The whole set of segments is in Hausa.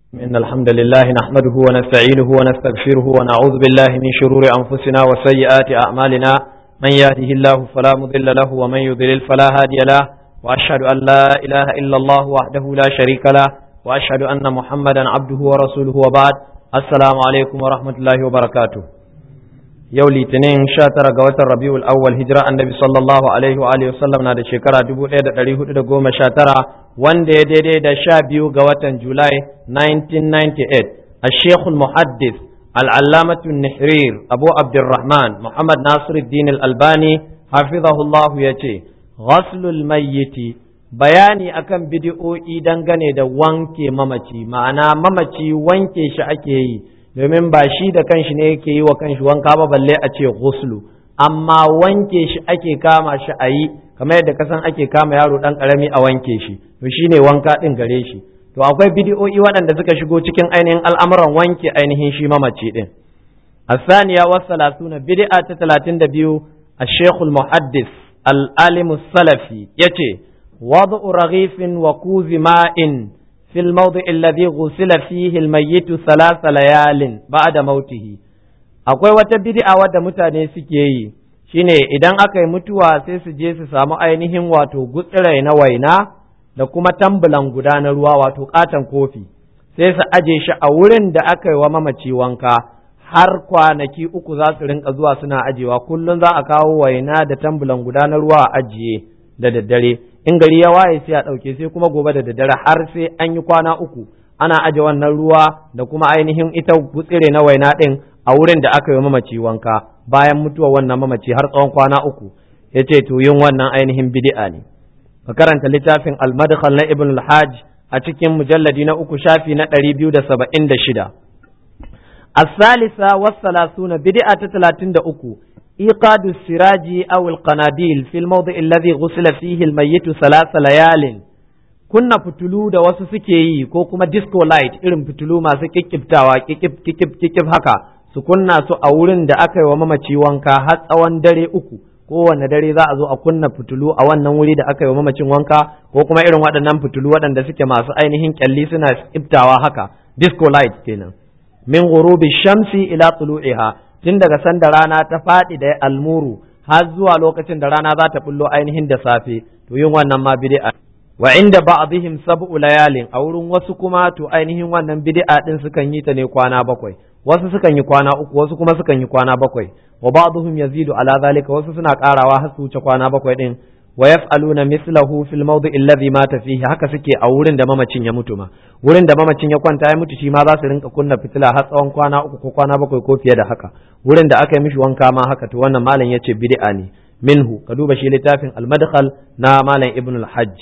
إن الحمد لله نحمده ونستعينه ونستغفره ونعوذ بالله من شرور أنفسنا وسيئات أعمالنا من يهده الله فلا مضل له ومن يضلل فلا هادي له وأشهد أن لا إله إلا الله وحده لا شريك له وأشهد أن محمدا عبده ورسوله وبعد السلام عليكم ورحمة الله وبركاته yau litinin sha tara ga watan rabiul awwal hijira annabi sallallahu alaihi wa alihi wasallam na da shekara dubu ɗaya da ɗari hudu da goma sha tara wanda ya daidai da sha biyu ga watan julai 1998 الشيخ المحدث العلامة النحرير أبو عبد الرحمن محمد ناصر الدين الألباني حفظه الله يتي غسل الميت bayani akan bidi'o'i dangane da wanke mamaci ma'ana mamaci wanke shi ake yi domin ba shi da kanshi ne yake yi wa kanshi wanka ba balle a ce ghuslu amma wanke shi ake kama shi a yi kamar yadda kasan ake kama yaro dan karami a wanke shi to shine wanka din gare shi to akwai bidiyo'i waɗanda suka shigo cikin ainihin al'amuran wanke ainihin shi mamaci din الثانية والثلاثون بدعة تلاتين دبيو الشيخ المحدث العالم السلفي يتي وضع رغيف وكوز ماء في الموضع الذي غسل فيه الميت ثلاث ليال بعد موته akwai wata bid'a wadda mutane suke yi shine idan aka yi mutuwa sai su je su samu ainihin wato gutsirai na waina da kuma tambulan guda na ruwa wato katon kofi sai su aje shi a wurin da aka yi wa mamaci wanka har kwanaki uku za su rinka zuwa suna ajewa kullum za a kawo waina da tambulan guda na ruwa a ajiye da daddare in gari ya waye sai a ɗauke sai kuma gobe da daddare har sai an yi kwana uku ana aje wannan ruwa da kuma ainihin ita gutsire na waina ɗin a wurin da aka yi mamaci wanka bayan mutuwa wannan mamaci har tsawon kwana uku ya ce to yin wannan ainihin bid'a ne ka karanta littafin al-madkhal na ibn al-hajj a cikin mujalladi na uku shafi na ɗari biyu da saba'in da shida الثالثة والثلاثون بدعة ثلاثين أكو إيقاد السراج أو القناديل في الموضع الذي غسل فيه الميت ثلاث ليال kunna fitulu da wasu suke yi ko kuma disco light irin fitulu masu kikkiftawa kikif kikif kikif haka su kunna su a wurin da aka yi wa mamaci wanka har tsawon dare uku kowane dare za a zo a kunna fitulu a wannan wuri da aka yi wa mamacin wanka ko kuma irin waɗannan fitulu waɗanda suke masu ainihin kyalli suna kiftawa haka disco light kenan min ghurubi shamsi ila tulu'iha tun daga sanda rana ta faɗi da almuru har zuwa lokacin da rana za ta bullo ainihin da safe to yin wannan ma bid'a wa inda ba'dihim sab'u layalin a wurin wasu kuma to ainihin wannan bid'a din sukan yi ta ne kwana bakwai wasu sukan yi kwana uku wasu kuma sukan yi kwana bakwai wa ba'dhum yazidu ala zalika wasu suna karawa har su wuce kwana bakwai din wa yaf'aluna mislahu fil mawdi'i alladhi mata fihi haka suke a wurin da mamacin ya mutu ma wurin da mamacin ya kwanta ya mutu shi ma za su rinka kunna fitila har tsawon kwana uku ko kwana bakwai ko fiye da haka wurin da aka yi mishi wanka ma haka to wannan malam yace bid'a ne minhu ka duba shi littafin al-madkhal na malam ibn al-hajj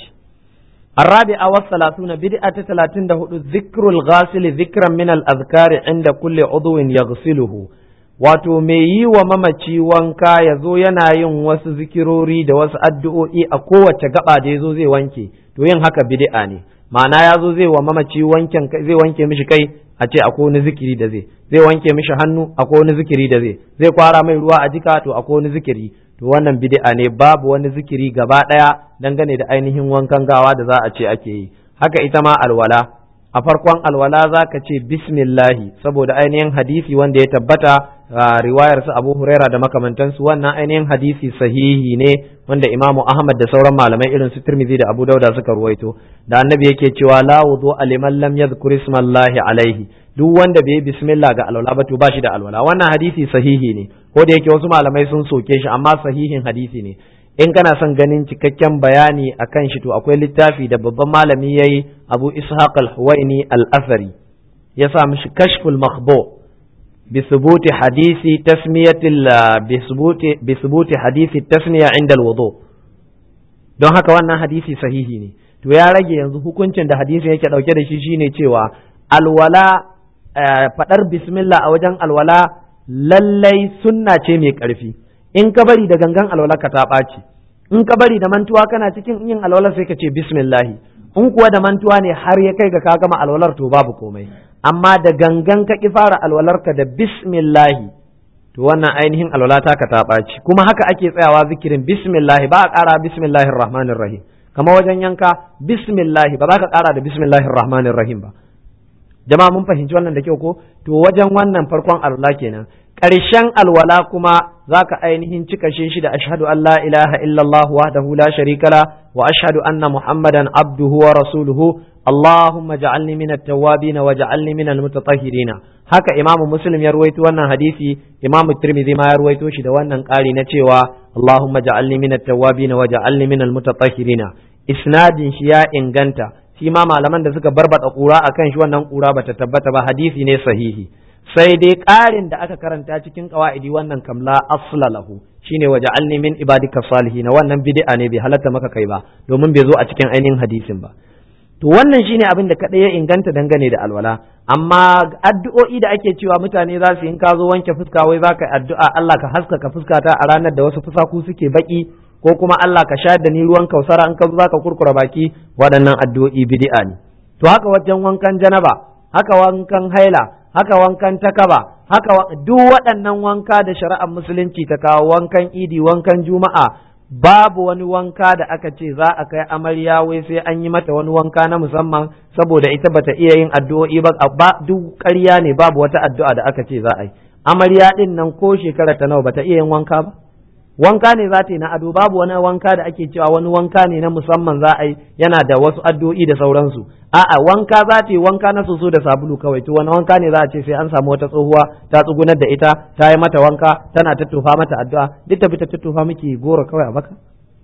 الرابعة والثلاثون بدعة ثلاثين دهود ذكر الغاسل ذكرا من الأذكار عند كل عضو يغسله wato mai yi wa mamaci wanka ya zo yana yin wasu zikirori da wasu addu'o'i a kowace gaba da ya zo zai wanke to yin haka bid'a ne ma'ana ya zo zai wa mamaci wanken zai wanke mishi kai a ce akwai wani zikiri da zai zai wanke mishi hannu akwai wani zikiri da zai zai kwara mai ruwa a jika to akwai wani zikiri to wannan bid'a ne babu wani zikiri gaba ɗaya dangane da ainihin wankan gawa da za a ce ake yi haka ita ma alwala a farkon alwala za ka ce bismillahi saboda ainihin hadisi wanda ya tabbata a riwayar su Abu Huraira da makamantansu wannan ainihin hadisi sahihi ne wanda Imam Ahmad da sauran malamai irin su Tirmidhi da Abu Dauda suka ruwaito da annabi yake cewa la wudu liman lam yadhkur ismallahi alaihi duk wanda bai bismillah ga alwala ba to ba shi da alwala wannan hadisi sahihi ne ko da yake wasu malamai sun soke shi amma sahihin hadisi ne in kana son ganin cikakken bayani akan shi to akwai littafi da babban malami yayi Abu Ishaq al-Huwaini al-Athari ya sa mishi kashful makhbu بثبوت حديث تسمية بثبوت بثبوت حديث التسمية عند الوضوء don haka wannan hadisi sahihi ne to ya rage yanzu hukuncin da hadisin yake dauke da shi shine cewa alwala fadar bismillah a wajen alwala lallai sunna ce mai karfi in ka bari da gangan alwala ka ta ɓaci in ka bari da mantuwa kana cikin yin alwala sai ka ce bismillahi in kuwa da mantuwa ne har ya kai ga ka gama alwalar to babu komai amma da gangan ka ki fara alwalarka da bismillahi to wannan ainihin alwala ta ka ta ɓaci kuma haka ake tsayawa zikirin bismillahi ba a ƙara bismillahir rahmanir rahim kama wajen yanka bismillahi ba za ka ƙara da bismillahir rahmanir rahim ba jama'a mun fahimci wannan da kyau ko to wajen wannan farkon alwala kenan ƙarshen alwala kuma zaka ainihin cika shi da ashhadu an la ilaha illallah wahdahu la sharika la wa ashhadu anna muhammadan abduhu wa rasuluhu اللهم اجعلني من التوابين واجعلني من المتطهرين haka imamu muslim ya ruwaito wannan hadisi imamu tirmidhi ma ya ruwaito shi da wannan ƙari na cewa allahumma ja'alni min at-tawwabin wa ja'alni min al-mutatahhirin isnadin shi ya inganta shi ma malaman da suka barbada kura akan shi wannan kura bata tabbata ba hadisi ne sahihi sai dai ƙarin da aka karanta cikin qawaidi wannan kamla asla lahu shine wa ja'alni min ibadika salihin wannan bid'a ne bai halatta maka kai ba domin bai zo a cikin ainihin hadisin ba to wannan shine abin da kaɗai ya inganta dangane da alwala amma addu'o'i da ake cewa mutane za su in ka zo wanke fuska wai za ka yi addu'a Allah ka haskaka fuskata a ranar da wasu fusaku suke baki ko kuma Allah ka sha da ni ruwan kausara in ka zo za ka kurkura baki waɗannan addu'o'i bid'a ne to haka wajen wankan janaba haka wankan haila haka wankan takaba haka duk waɗannan wanka da shari'ar musulunci ta kawo wankan idi wankan juma'a babu wani wanka da aka ce za a kai amarya wai sai an yi mata wani wanka na musamman saboda ita bata iya yin addu'o'i ba duk ƙarya ne babu wata addu'a da aka ce za a yi amarya din nan ko shekara ta nawa bata iya yin wanka ba wanka ne za ta yi na ado babu wani wanka da ake cewa wani wanka ne na musamman za a yi yana da wasu addu'o'i da sauransu a'a wanka za ta yi wanka na soso da sabulu kawai to wani wanka ne za a ce sai an samu wata tsohuwa ta tsugunar da ita ta yi mata wanka tana tattofa mata addu'a duk ta bi ta tattofa miki goro kawai a baka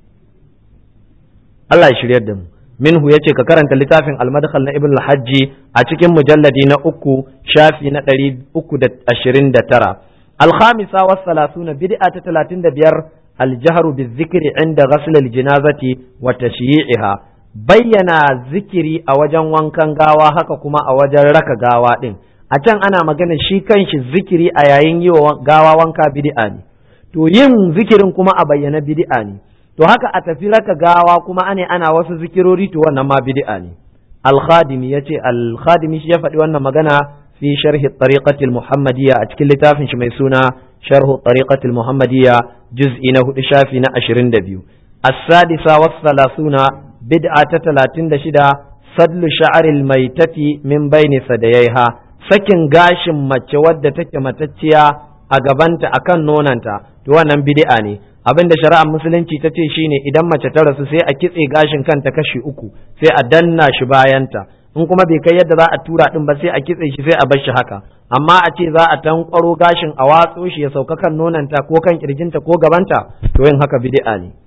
Allah ya shiryar da mu minhu yace ka karanta littafin al-madkhal na ibn al-hajji a cikin mujalladi na uku shafi na ɗari uku da ashirin da tara الخامسة والثلاثون بدعة تلاتين دبير الجهر بالذكر عند غسل الجنازة وتشييعها بينا ذكري أوجن وانكان غاوا هكا كما أوجن رك غاوا دين أتان أنا مغانا شي كانش ذكري أيين يو غاوا وانكا بدعاني to yin zikirin kuma a bayyana bid'a ne to haka a tafi raka gawa kuma ane ana wasu zikirori to wannan ma bid'a ne al-khadimi yace al-khadimi shi ya faɗi wannan magana في شرح الطريقة المحمدية أتكل لتافن شميسونا شرح الطريقة المحمدية جزء نهو شافنا أشرين دبيو السادسة والثلاثون بدعة تلاتين دشدا صدل شعر الميتة من بين ثدييها sakin gashin mace wadda take matacciya a gabanta akan nonanta to wannan bid'a ne abin da shari'ar musulunci ta ce shine idan mace ta rasu sai a kitse gashin kanta kashi uku sai a danna shi bayanta in kuma bai kai yadda za a tura din ba sai a kitse shi sai a bar shi haka amma a ce za a tankwaro gashin a watso shi ya sauka kan nonanta ko kan kirjinta ko gabanta to yin haka bid'a ne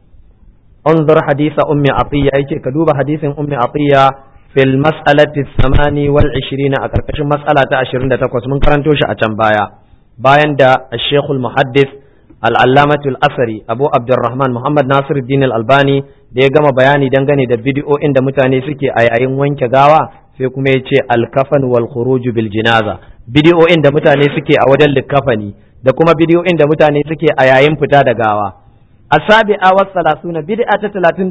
انظر حديث أم عطية أي ka duba hadisin أم عطية في المسألة الثماني والعشرين أكركش مسألة عشرين تقوس من كرنتوش أتم بايا باين دا الشيخ المحدث العلامة الأثري أبو عبد الرحمن محمد ناصر الدين الألباني da ya gama bayani dangane da bidiyo'in da mutane suke a yayin wanke gawa sai kuma ya ce alkafan wal khuruju bil jinaza bidiyo'in da mutane suke a wajen likafani da kuma bidiyo'in da mutane suke a yayin fita da gawa asabi'a was salasuna bid'a ta 37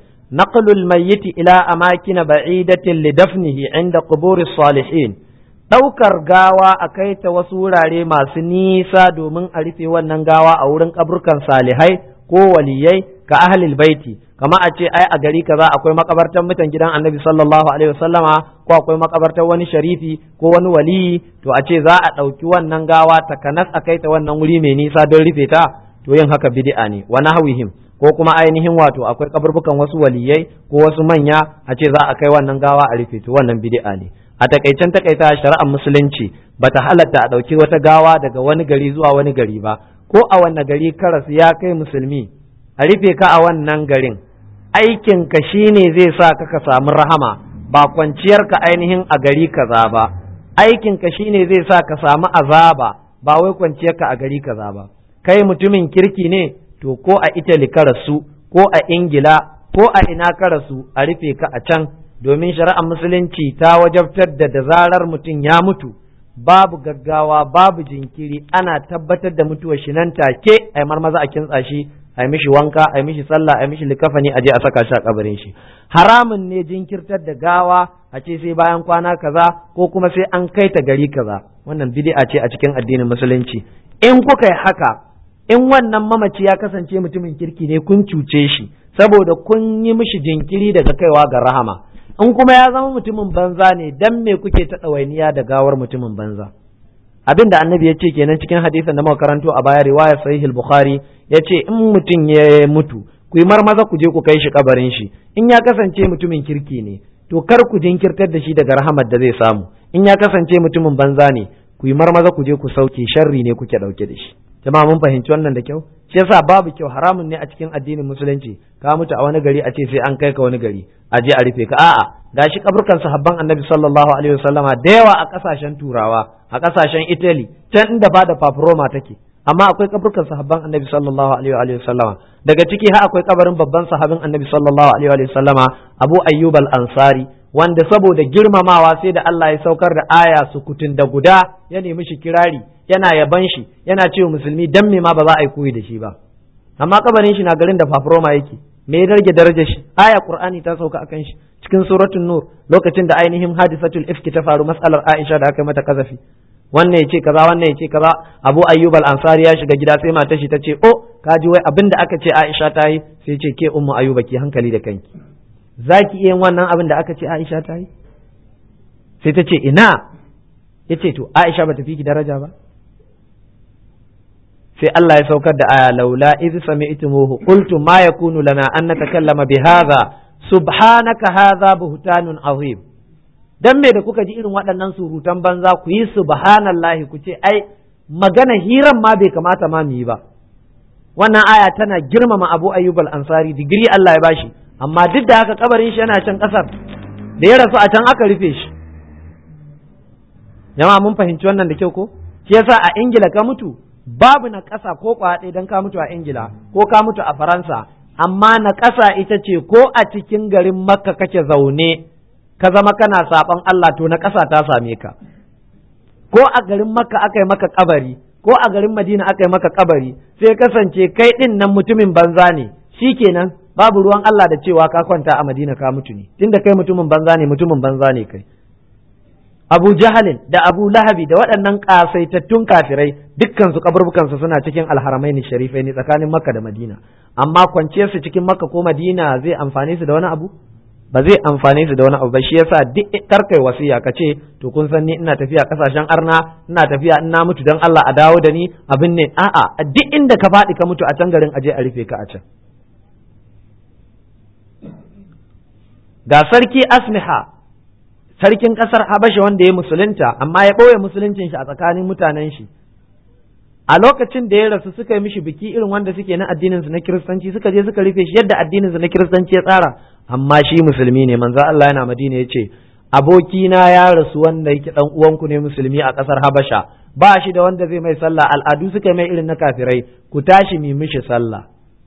naqlul mayyit ila amakin ba'idatin li dafnihi inda quburi salihin ɗaukar gawa a kai ta wasu wurare masu nisa domin a rufe wannan gawa a wurin kaburkan salihai ko waliyai ka ahlil baiti kama a ce ai a gari kaza akwai makabartar mutan gidan annabi sallallahu alaihi wasallama ko akwai makabartar wani sharifi ko wani waliyi to a ce za a ɗauki wannan gawa takanas a kai ta wannan wuri mai nisa don rufe ta to yin haka bid'a ne wa nahwihim ko kuma ainihin wato akwai kaburbukan wasu waliyai ko wasu manya a ce za a kai wannan gawa a rufe to wannan bid'a ne a takaicen takaita shari'ar musulunci bata halatta a ɗauki wata gawa daga wani gari zuwa wani gari ba ko a wanne gari karas ya kai musulmi a rufe ka a wannan garin aikin ka shine zai sa ka ka samu rahama ba kwanciyar ka ainihin a gari kaza ba aikin ka shine zai sa ka samu azaba ba wai kwanciyar ka a gari kaza ba kai mutumin kirki ne to ko a Italy ka rasu ko a Ingila ko a ina ka rasu a rufe ka a can domin shari'ar musulunci ta wajabtar da da zarar mutum ya mutu babu gaggawa babu jinkiri ana tabbatar da mutuwar shi nan take ai marmaza a kintsa shi ai mishi wanka ai mishi sallah ai mishi likafani a je a saka shi a kabarin shi haramun ne jinkirtar da gawa a ce sai bayan kwana kaza ko kuma sai an kai ta gari kaza wannan bid'a ce a cikin addinin musulunci in kuka yi haka in wannan mamaci ya kasance mutumin kirki ne kun cuce shi saboda kun yi mishi jinkiri daga kaiwa ga rahama in kuma ya zama mutumin banza ne dan me kuke ta ɗawainiya da gawar mutumin banza abin da annabi ya ce kenan cikin hadisin da muka karanto a baya riwaya sahih al-bukhari ya ce in mutum ya mutu ku yi marmaza ku je ku kai shi kabarin shi in ya kasance mutumin kirki ne to kar ku jinkirtar da shi daga rahamar da zai samu in ya kasance mutumin banza ne ku yi marmaza ku je ku sauke sharri ne kuke dauke da shi jama'a mun fahimci wannan da kyau shi yasa babu kyau haramun ne a cikin addinin musulunci ka mutu a wani gari a ce sai an kai ka wani gari a je a rufe ka a'a gashi kaburkan sahabban annabi sallallahu alaihi wasallama da yawa a kasashen turawa a kasashen italy can inda ba da paproma take amma akwai kaburkan sahabban annabi sallallahu alaihi wasallama daga ciki har akwai kabarin babban sahabin annabi sallallahu alaihi wasallama abu ayyub al-ansari wanda saboda girmamawa sai da Allah ya saukar da aya sukutun da guda ya nemi shi kirari yana yaban shi yana cewa musulmi dan me ma ba za a yi koyi da shi ba amma kabarin shi na garin da fafroma yake me ya rage darajar shi aya qur'ani ta sauka akan shi cikin suratul nur lokacin da ainihin hadisatul ifki ta faru mas'alar aisha da aka mata kazafi wannan yace kaza wannan yace kaza abu ayyub al-ansari ya shiga gida sai matar shi tace oh kaji wai abinda aka ce aisha ta yi sai ce ke ummu ayyuba ki hankali da kanki zaki iya yin wannan abin da aka ce aisha ta yi sai ta ce ina yace to aisha bata fi ki daraja ba sai Allah ya saukar da aya laula iz sami'tumuhu qultum ma yakunu lana an natakallama bi hadha subhanaka hadha buhtanun azim dan me da kuka ji irin waɗannan surutan banza ku yi subhanallahi ku ce ai magana hiran ma bai kamata ma mu yi ba wannan aya tana girmama Abu Ayyub al-Ansari digiri Allah ya bashi amma duk da haka kabarin shi yana can kasar da ya rasu a can aka rufe shi jama'a mun fahimci wannan da kyau ko shi yasa a Ingila ka mutu babu na ƙasa ko kwaɗe don ka mutu a Ingila ko ka mutu a Faransa amma na ƙasa ita ce ko a cikin garin Makka kake zaune ka zama kana saɓon Allah to na ƙasa ta same ka ko a garin Makka aka yi maka kabari ko a garin Madina aka yi maka kabari sai kasance kai ɗin nan mutumin banza ne shikenan babu ruwan Allah da cewa ka kwanta a Madina ka mutu ne tunda kai mutumin banza ne mutumin banza ne kai Abu Jahalin da Abu Lahabi da waɗannan ƙasaitattun kafirai dukkan su kaburbukansu suna cikin alharamaini sharifai ne tsakanin Makka da Madina amma kwanciyar su cikin Makka ko Madina zai amfane su da wani abu ba zai amfane su da wani abu ba shi yasa duk karkai wasiya ka ce to kun san ni ina tafiya kasashen arna ina tafiya in na mutu dan Allah a dawo da ni abin ne a'a duk inda ka faɗi ka mutu a can garin aje a rufe ka a can ga sarki Asmiha sarkin ƙasar Habasha wanda ya musulunta amma ya ɓoye musuluncin shi a tsakanin mutanen shi a lokacin da ya rasu suka yi mishi biki irin wanda suke na addinin su na kiristanci suka je suka rufe shi yadda addinin su na kiristanci ya tsara amma shi musulmi ne manzo Allah yana Madina yace abokina ya rasu wanda yake dan uwanku ne musulmi a ƙasar Habasha ba shi da wanda zai mai sallah al'adu suka mai irin na kafirai ku tashi mi mishi sallah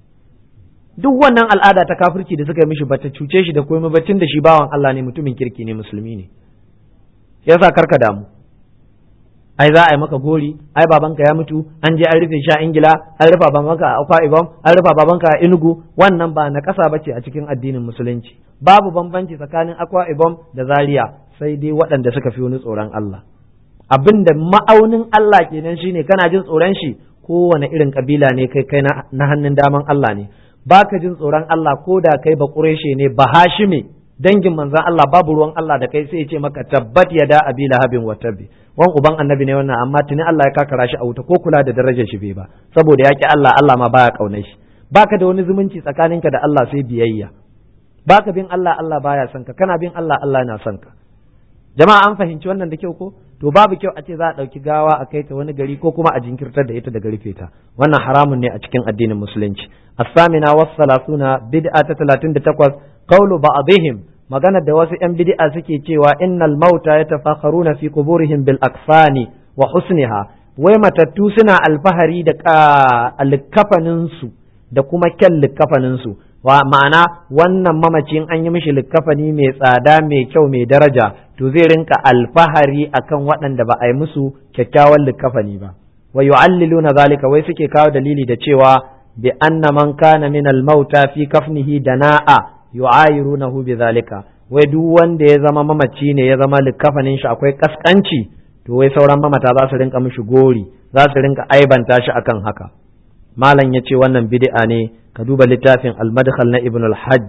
duk wannan al'ada ta kafirci da suka yi mishi bata cuce shi da komai bacin da shi bawan Allah ne mutumin kirki ne musulmi ne yasa karka damu ai za a yi maka gori ai babanka ya mutu an je an rufe shi a ingila an rufa babanka a akwa ibom an rufa babanka a inugu wannan ba na kasa bace a cikin addinin musulunci babu bambanci tsakanin akwa ibom da zaria sai dai waɗanda suka fi wani tsoron Allah abinda ma'aunin Allah kenan shine kana jin tsoron shi kowane irin kabila ne kai kai na hannun daman Allah ne baka jin tsoron Allah ko da kai ba ƙureshe ne ba hashime dangin manzan Allah babu ruwan Allah da kai sai ya ce maka tabbat ya da abi lahabin wa tabbi wan uban annabi ne wannan amma tuni Allah ya kakara shi a wuta ko kula da darajar shi bai ba saboda yaki Allah Allah ma baya kaunar shi baka da wani zumunci tsakaninka da Allah sai biyayya baka bin Allah Allah baya son ka kana bin Allah Allah na son ka jama'a an fahimci wannan da kyau ko to babu kyau a ce za a ɗauki gawa a kai ta wani gari ko kuma a jinkirtar da ita daga rufe ta wannan haramun ne a cikin addinin musulunci as-samina was salasuna bid'a ta 38 qawlu ba'dihim maganar da wasu yan bid'a suke cewa innal mauta yatafakharuna fi quburihim bil akfani wa husniha wai matattu suna alfahari da alkafanin su da kuma kyan likkafanin su wa ma'ana wannan mamacin an yi mishi likkafani mai tsada mai kyau mai daraja to zai rinka alfahari akan waɗanda ba a yi musu kyakkyawan likkafani ba wa yu'alliluna zalika wai suke kawo dalili da cewa bi anna man kana min al-mauta fi kafnihi dana'a yu'ayirunahu bi zalika wai duk wanda ya zama mamaci ne ya zama likkafanin shi akwai kaskanci to wai sauran mamata za su rinka mishi gori za su rinka aibanta shi akan haka malam ya ce wannan bid'a ne ka duba littafin al-madkhal na ibn al-hajji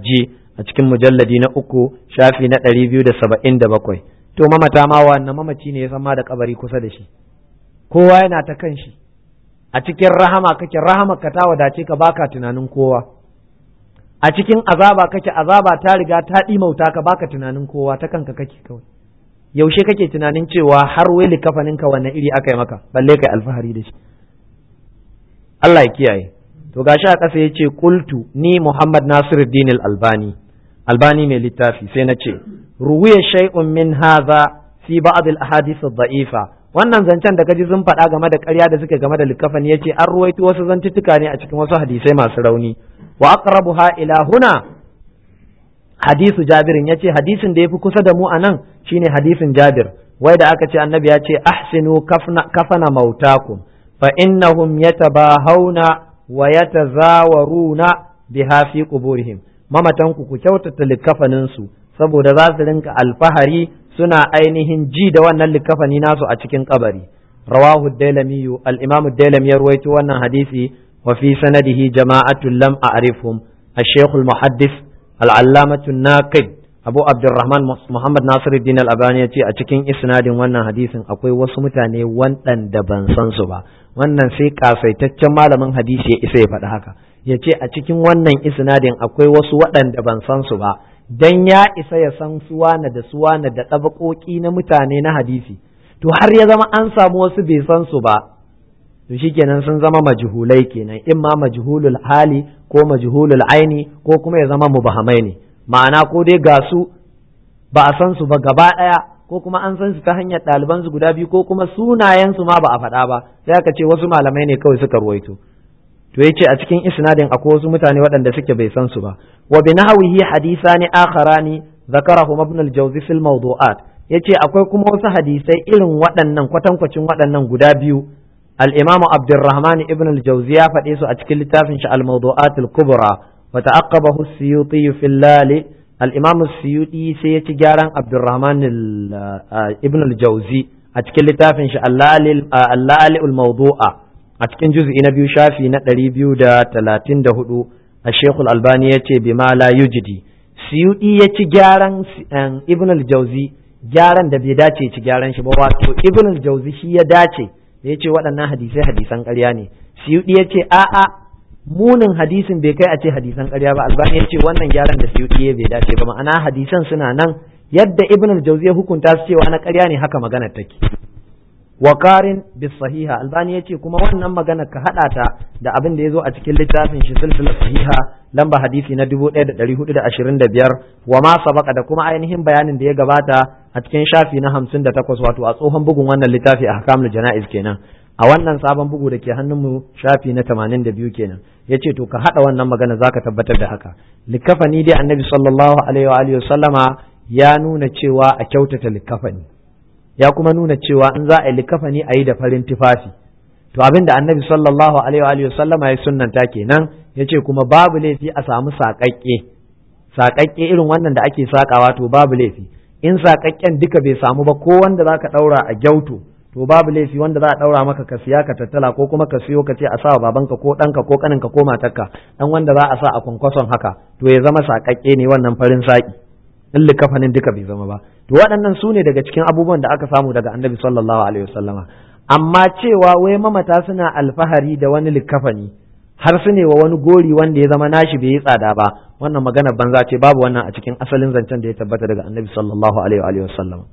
a cikin mujalladi na uku shafi na ɗari biyu da saba'in da bakwai to mamata ma wannan mamaci ne ya san ma da kabari kusa da shi kowa yana ta kan shi a cikin rahama kake rahama ka ta wadace ka baka tunanin kowa a cikin azaba kake azaba ta riga ta ɗimauta ka baka tunanin kowa ta kanka kake kawai yaushe kake tunanin cewa har wai likafanin ka wanne iri aka yi maka balle kai alfahari da shi Allah ya kiyaye to gashi a ƙasa yace qultu ni Muhammad Nasiruddin al-Albani Albani mai littafi sai na ce ruwiya shay'un min hadha fi ba'd al-ahadith ad-da'ifa wannan zancen da kaji sun faɗa game da ƙarya da suke game da likafani yace an ruwaito wasu zantuttuka ne a cikin wasu hadisai masu rauni wa aqrabuha ila huna hadisu jabirin yace hadisin da yafi kusa da mu anan shine hadisin jabir wai da aka ce annabi ya ce ahsinu kafna kafana mautakum fa innahum yatabahawna wa yatazawaruna biha fi quburihim mamatanku ku kyautata likafanin su saboda za su rinka alfahari suna ainihin ji da wannan likafani nasu a cikin kabari rawahu dailami al-imam dailami ya ruwaito wannan hadisi wa fi sanadihi jama'atun lam a'rifhum الشيخ المحدث العلامة الناقد أبو عبد الرحمن محمد ناصر الدين الأباني يتي أتكين إسناد وانا حديث أقوي وسمتاني وان دبان سنسبا wannan sai kasaitaccen malamin hadisi ya isa ya faɗi haka ya ce a cikin wannan isnadin akwai wasu waɗanda ban san su ba dan ya isa ya san suwana da suwana da ɗabaƙoƙi na mutane na hadisi to har ya zama an samu wasu bai san su ba to shikenan sun zama majhulai kenan in ma majhulul hali ko majhulul aini ko kuma ya zama mubahamai ne ma'ana ko dai ga su ba a san su ba gaba ɗaya ko kuma an san su ta hanyar ɗaliban su guda biyu ko kuma sunayen su ma ba a faɗa ba sai aka ce wasu malamai ne kawai suka ruwaito to yace a cikin isnadin akwai wasu mutane waɗanda suke bai san su ba wa bi nahwihi hadisani akharani zakarahum ibn al-jawzi fil mawdu'at yace akwai kuma wasu hadisai irin waɗannan kwatankwacin waɗannan guda biyu al-imamu abdurrahman ibn al-jawzi ya faɗe su a cikin littafin shi al-mawdu'at al-kubra wa ta'aqqabahu as-suyuti fil lali al-imam as-suyuti sai ya ci gyaran abdurrahman ibn al-jawzi a cikin littafin shi al-lali al-mawdu'a a cikin juz'i na biyu shafi na ɗari biyu da talatin da hudu a shekul albani ya ce bima la yujidi siyudi ya ci gyaran ibn al-jauzi gyaran da bai dace ci gyaran shi ba wato ibn al-jauzi shi ya dace da ya ce waɗannan hadisai hadisan ƙarya ne siyudi ya ce a'a munin hadisin bai kai a ce hadisan ƙarya ba albani ya ce wannan gyaran da siyudi ya bai dace ba ma'ana hadisan suna nan yadda ibn al-jauzi ya hukunta su cewa na ƙarya ne haka magana take wakarin bis sahiha albani yace kuma wannan magana ka hada ta da abin da yazo a cikin littafin shi silsilar sahiha lamba hadisi na 1425 wa ma sabaka da kuma ainihin bayanin da ya gabata a cikin shafi na 58 wato a tsohon bugun wannan littafi a hakamul janaiz kenan a wannan sabon bugu da ke hannunmu shafi na 82 kenan yace to ka hada wannan magana zaka tabbatar da haka likafani dai annabi sallallahu alaihi wa alihi wasallama ya nuna cewa a kyautata likafani ya kuma nuna cewa in za a yi likafani a yi da farin tufafi to abin da annabi sallallahu alaihi wa sallama ya sunnanta kenan ya ce kuma babu laifi a samu saƙaƙƙe saƙaƙƙe irin wannan da ake saƙawa to babu laifi in saƙaƙƙen duka bai samu ba ko wanda za ka ɗaura a gyauto to babu laifi wanda za a ɗaura maka ka siya ka tattala ko kuma ka siyo ka ce a sa babanka ko ɗanka ko ƙaninka ko matarka ɗan wanda za a sa a kwankwason haka to ya zama saƙaƙƙe ne wannan farin saƙi in likafanin duka bai zama ba to waɗannan su ne daga cikin abubuwan da aka samu daga annabi sallallahu alaihi wasallama amma cewa wai mamata suna alfahari da wani likafani har su ne wa wani gori wanda ya zama nashi bai yi tsada ba wannan magana banza ce babu wannan a cikin asalin zancen da ya tabbata daga annabi sallallahu alaihi wasallama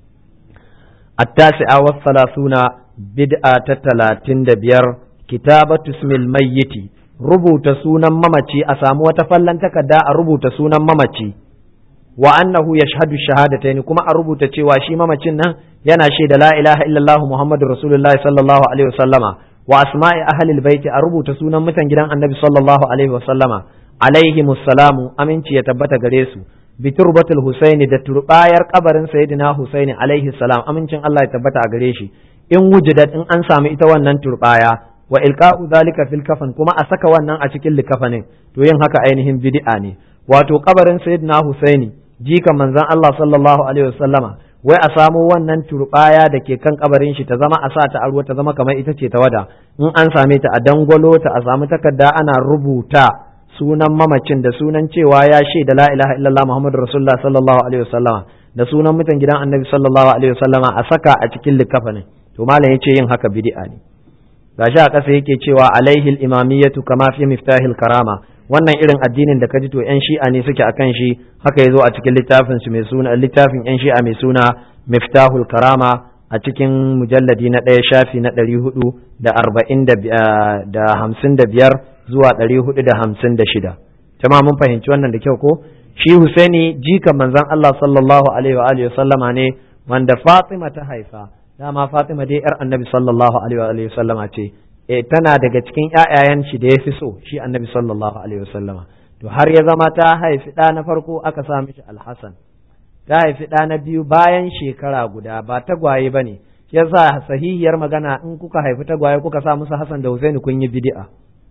التاسعة والثلاثون بدعة تلاتين دبير كتابة اسم الميت ربوت سونا ممتي أسامو تفلن تكدا ربوت سونا ممتي wa annahu yashhadu shahadatayn kuma a rubuta cewa shi mamacin nan yana shaida la ilaha illallah muhammadur rasulullahi sallallahu alaihi wasallama wa asma'i ahlil baiti a rubuta sunan mutan gidan annabi sallallahu alaihi wasallama alaihi musallamu aminci ya tabbata gare su bi turbatul husaini da turbayar kabarin sayyidina husaini alaihi salam amincin Allah ya tabbata a gare shi in wujidat in an samu ita wannan turbaya wa ilqa'u zalika fil kafan kuma a saka wannan a cikin likafanin to yin haka ainihin bid'a ne wato kabarin sayyidina husaini jika manzon Allah sallallahu alaihi wasallama wai a samo wannan turbaya da ke kan kabarin shi ta zama a sa ta arwa ta zama kamar ita ce ta wada in an same ta a dangwalo ta a samu takarda ana rubuta sunan mamacin da sunan cewa ya shaida la ilaha illallah muhammadu rasulullah sallallahu alaihi wasallama da sunan mutan gidan annabi sallallahu alaihi wasallama a saka a cikin likafanin to malam yace yin haka bid'a ne gashi a ƙasa yake cewa alaihi al-imamiyatu kama fi miftahil karama wannan irin addinin da kaji to yan shi'a ne suke akan shi haka yazo a cikin littafin su mai suna littafin yan shi'a mai suna miftahul karama a cikin mujalladi na ɗaya shafi na ɗari hudu da arba'in da hamsin da biyar zuwa ɗari hudu da hamsin da shida jama'a mun fahimci wannan da kyau ko shi Husaini jikan manzon Allah sallallahu alaihi wa alihi sallama ne wanda Fatima ta haifa dama Fatima dai yar Annabi sallallahu alaihi wa alihi sallama ce e tana daga cikin ƴaƴayen shi da yafi so shi Annabi sallallahu alaihi wa sallama to har ya zama ta haifi ɗa na farko aka sa mishi Al-Hasan ta haifi ɗa na biyu bayan shekara guda ba tagwaye ba ne shi yasa sahihiyar magana in kuka haifi tagwaye kuka sa musu Hassan da Husaini kun yi bid'a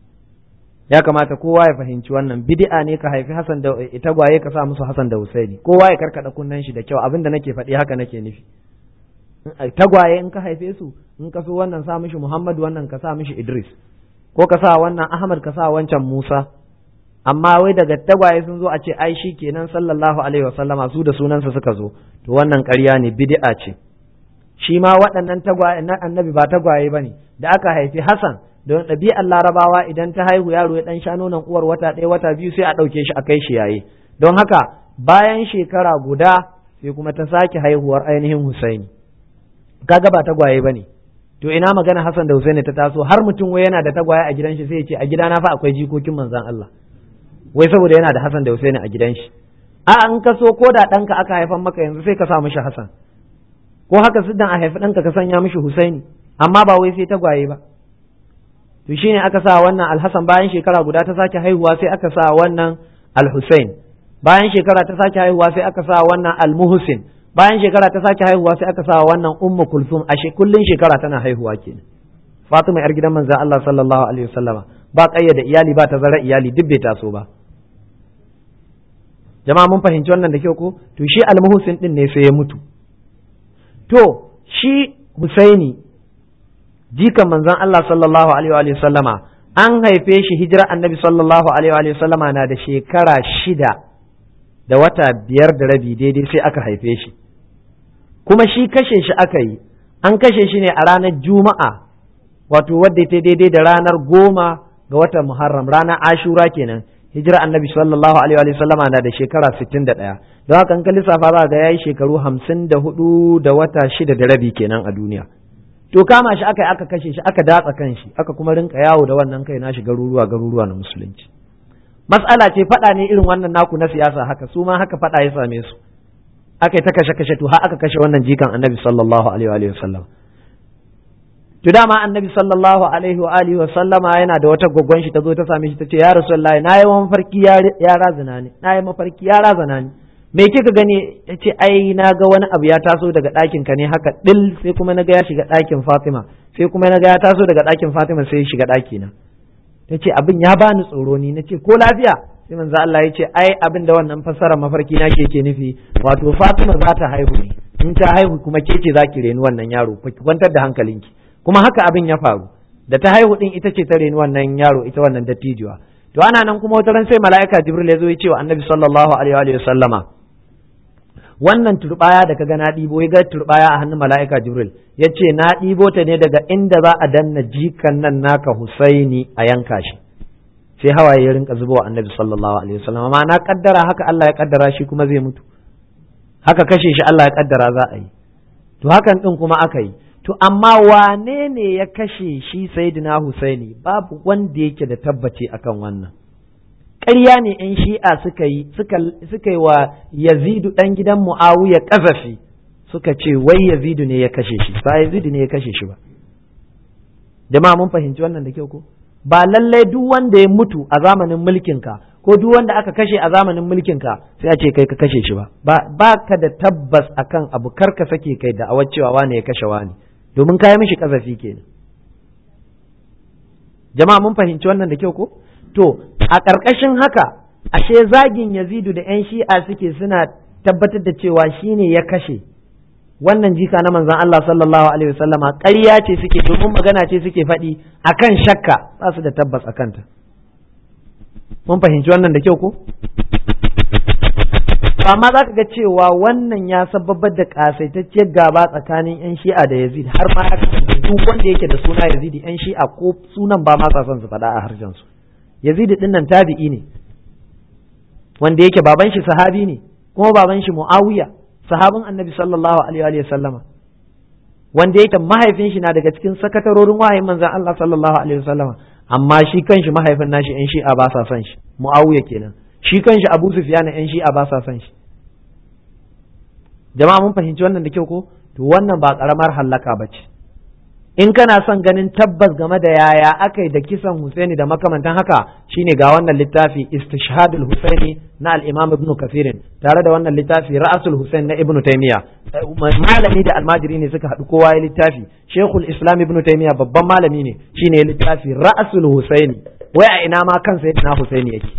ya kamata kowa ya fahimci wannan bid'a ne ka haifi Hassan da tagwaye ka sa musu Hassan da Husaini kowa ya karkada kunnen shi da kyau abinda nake faɗi haka nake nufi tagwaye in ka haife su in ka so wannan sa mishi Muhammad wannan ka sa mishi Idris ko ka sa wannan Ahmad ka sa wancan Musa amma wai daga tagwaye sun zo a ce ai shi kenan sallallahu alaihi wasallama su da sunansa suka zo to wannan ƙarya ne bid'a ce shi ma waɗannan tagwaye na annabi ba tagwaye bane da aka haifi Hassan don ɗabi'ar larabawa idan ta haihu yaro ya ɗan sha nonon uwar wata ɗaya wata biyu sai a ɗauke shi a kai shi yaye don haka bayan shekara guda sai kuma ta sake haihuwar ainihin Husaini kaga ba tagwaye bane to ina magana Hassan da Husaini ta taso har mutum wai yana da tagwaye a gidan shi sai ya ce a gidana fa akwai jikokin manzon Allah wai saboda yana da Hassan da Husaini a gidan shi a an ka so ko da ɗanka aka haifan maka yanzu sai ka sa mishi Hassan ko haka siddan a haifi ɗanka ka sanya mishi Husaini amma ba wai sai tagwaye ba to shine aka sa wannan Alhassan bayan shekara guda ta sake haihuwa sai aka sa wannan Alhusain bayan shekara ta sake haihuwa sai aka sa wannan Almuhsin bayan shekara ta sake haihuwa sai aka sa wannan Ummu Kulthum a kullun shekara tana haihuwa kenan Fatima yar gidan manzon Allah sallallahu alaihi wasallama ba kayyada iyali ba tazara iyali duk bai taso ba jama'a mun fahimci wannan da kyau ko to shi almuhusin din ne sai ya mutu to shi Husaini jikan manzon Allah sallallahu alaihi wa sallama an haife shi hijira annabi sallallahu alaihi wa sallama na da shekara shida da wata biyar da rabi daidai sai aka haife shi kuma shi kashe shi aka yi an kashe shi ne a ranar juma'a wato wadda ta daidai da ranar goma ga watan muharram ranar ashura kenan hijira annabi sallallahu alaihi wa sallama na da shekara 61 don haka in ka lissafa za ga yayi shekaru 54 da wata shida da rabi kenan a duniya to kama shi aka aka kashe shi aka datsa kan shi aka kuma rinka yawo da wannan kai nashi garuruwa garuruwa na musulunci mas'ala ce faɗa ne irin wannan naku na siyasa haka su ma haka faɗa ya same su aka yi ta kashe kashe to har aka kashe wannan jikan annabi sallallahu alaihi wa sallam to dama annabi sallallahu alaihi wa alihi wa sallama yana da wata gwaggon shi ta zo ta same shi ta ce ya rasulullahi na yi mafarki ya razana ne na yi mafarki ya razana ne me kika gani ya ce ai na ga wani abu ya taso daga ɗakin ka ne haka dil sai kuma na ga ya shiga ɗakin Fatima sai kuma na ga ya taso daga ɗakin Fatima sai ya shiga ɗaki na ta ce abin ya bani tsoro ni na ce ko lafiya sai manzo Allah ya ce ai abin da wannan fassara mafarki na ke ke nufi wato Fatima za ta haihu ne in ta haihu kuma ke ce za ki reni wannan yaro ki kwantar da hankalinki kuma haka abin ya faru da ta haihu din ita ce ta reni wannan yaro ita wannan dattijuwa to ana nan kuma wata ran sai mala'ika Jibril ya zo ya ce wa Annabi sallallahu alaihi wa sallama wannan turbaya da kaga na ɗibo ya ga turbaya a hannun mala'ika Jibril ya ce na ɗibo ta ne daga inda za a danna jikan nan naka Husaini a yanka shi sai hawaye ya rinka zuba wa Annabi sallallahu alaihi wasallam amma na kaddara haka Allah ya kaddara shi kuma zai mutu haka kashe shi Allah ya kaddara za a yi to hakan din kuma aka yi to amma wane ne ya kashe shi Sayyidina Husaini babu wanda yake da tabbaci akan wannan ƙarya ne ‘yan shi'a suka yi suka yi wa yazidu ɗan gidan mu'awiya ƙazafi suka ce wai yazidu ne ya kashe shi ba yazidu ne ya kashe shi ba jama'a mun fahimci wannan da kyau ko ba lallai duk wanda ya mutu a zamanin mulkinka ko duk wanda aka kashe a zamanin mulkinka sai a ce kai ka kashe shi ba ba ka da tabbas akan abu kar ka sake kai da awar cewa wane ya kashe wane domin ka yi mishi ƙazafi kenan jama'a mun fahimci wannan da kyau ko To, a ƙarƙashin haka, ashe zagin Yazidu da ‘yan shi'a suke suna tabbatar da cewa shi ne ya kashe wannan jika na manzan Allah sallallahu Alaihi wasallama ƙarya ce suke domin magana ce suke faɗi a kan shakka ba su da tabbas a kanta. mun fahimci wannan da kyau ko amma za ka ga cewa wannan ya sababar da kasaitacciyar gaba tsakanin 'yan shi'a da yazid har ma ya kasance duk wanda yake da suna yazidi 'yan shi'a ko sunan ba ma sa son su faɗa a harshen su yazidi din nan tabi'i ne wanda yake baban shi sahabi ne kuma baban shi muawiya sahabin annabi sallallahu alaihi wa sallama wanda yake mahaifin shi na daga cikin sakatarorin wahayin manzon Allah sallallahu alaihi wa sallama amma shi kanshi mahaifin nashi 'yan shi'a ba sa son shi muawiya kenan shi kanshi Abu Sufyan yan shi'a ba sa son shi jama'a mun fahimci wannan da kyau ko to wannan ba karamar hallaka ba ce in kana son ganin tabbas game da yaya aka yi da kisan Husaini da makamantan haka shine ga wannan littafi istishhadul Husaini na al-Imam Ibn Kathir tare da wannan littafi Ra'asul Husain na Ibn Taymiyyah malami da almajiri ne suka haɗu kowa ya littafi Sheikhul Islam Ibn Taymiyyah babban malami ne shine littafi Ra'asul Husaini wai a ina ma kansa yadda Husaini yake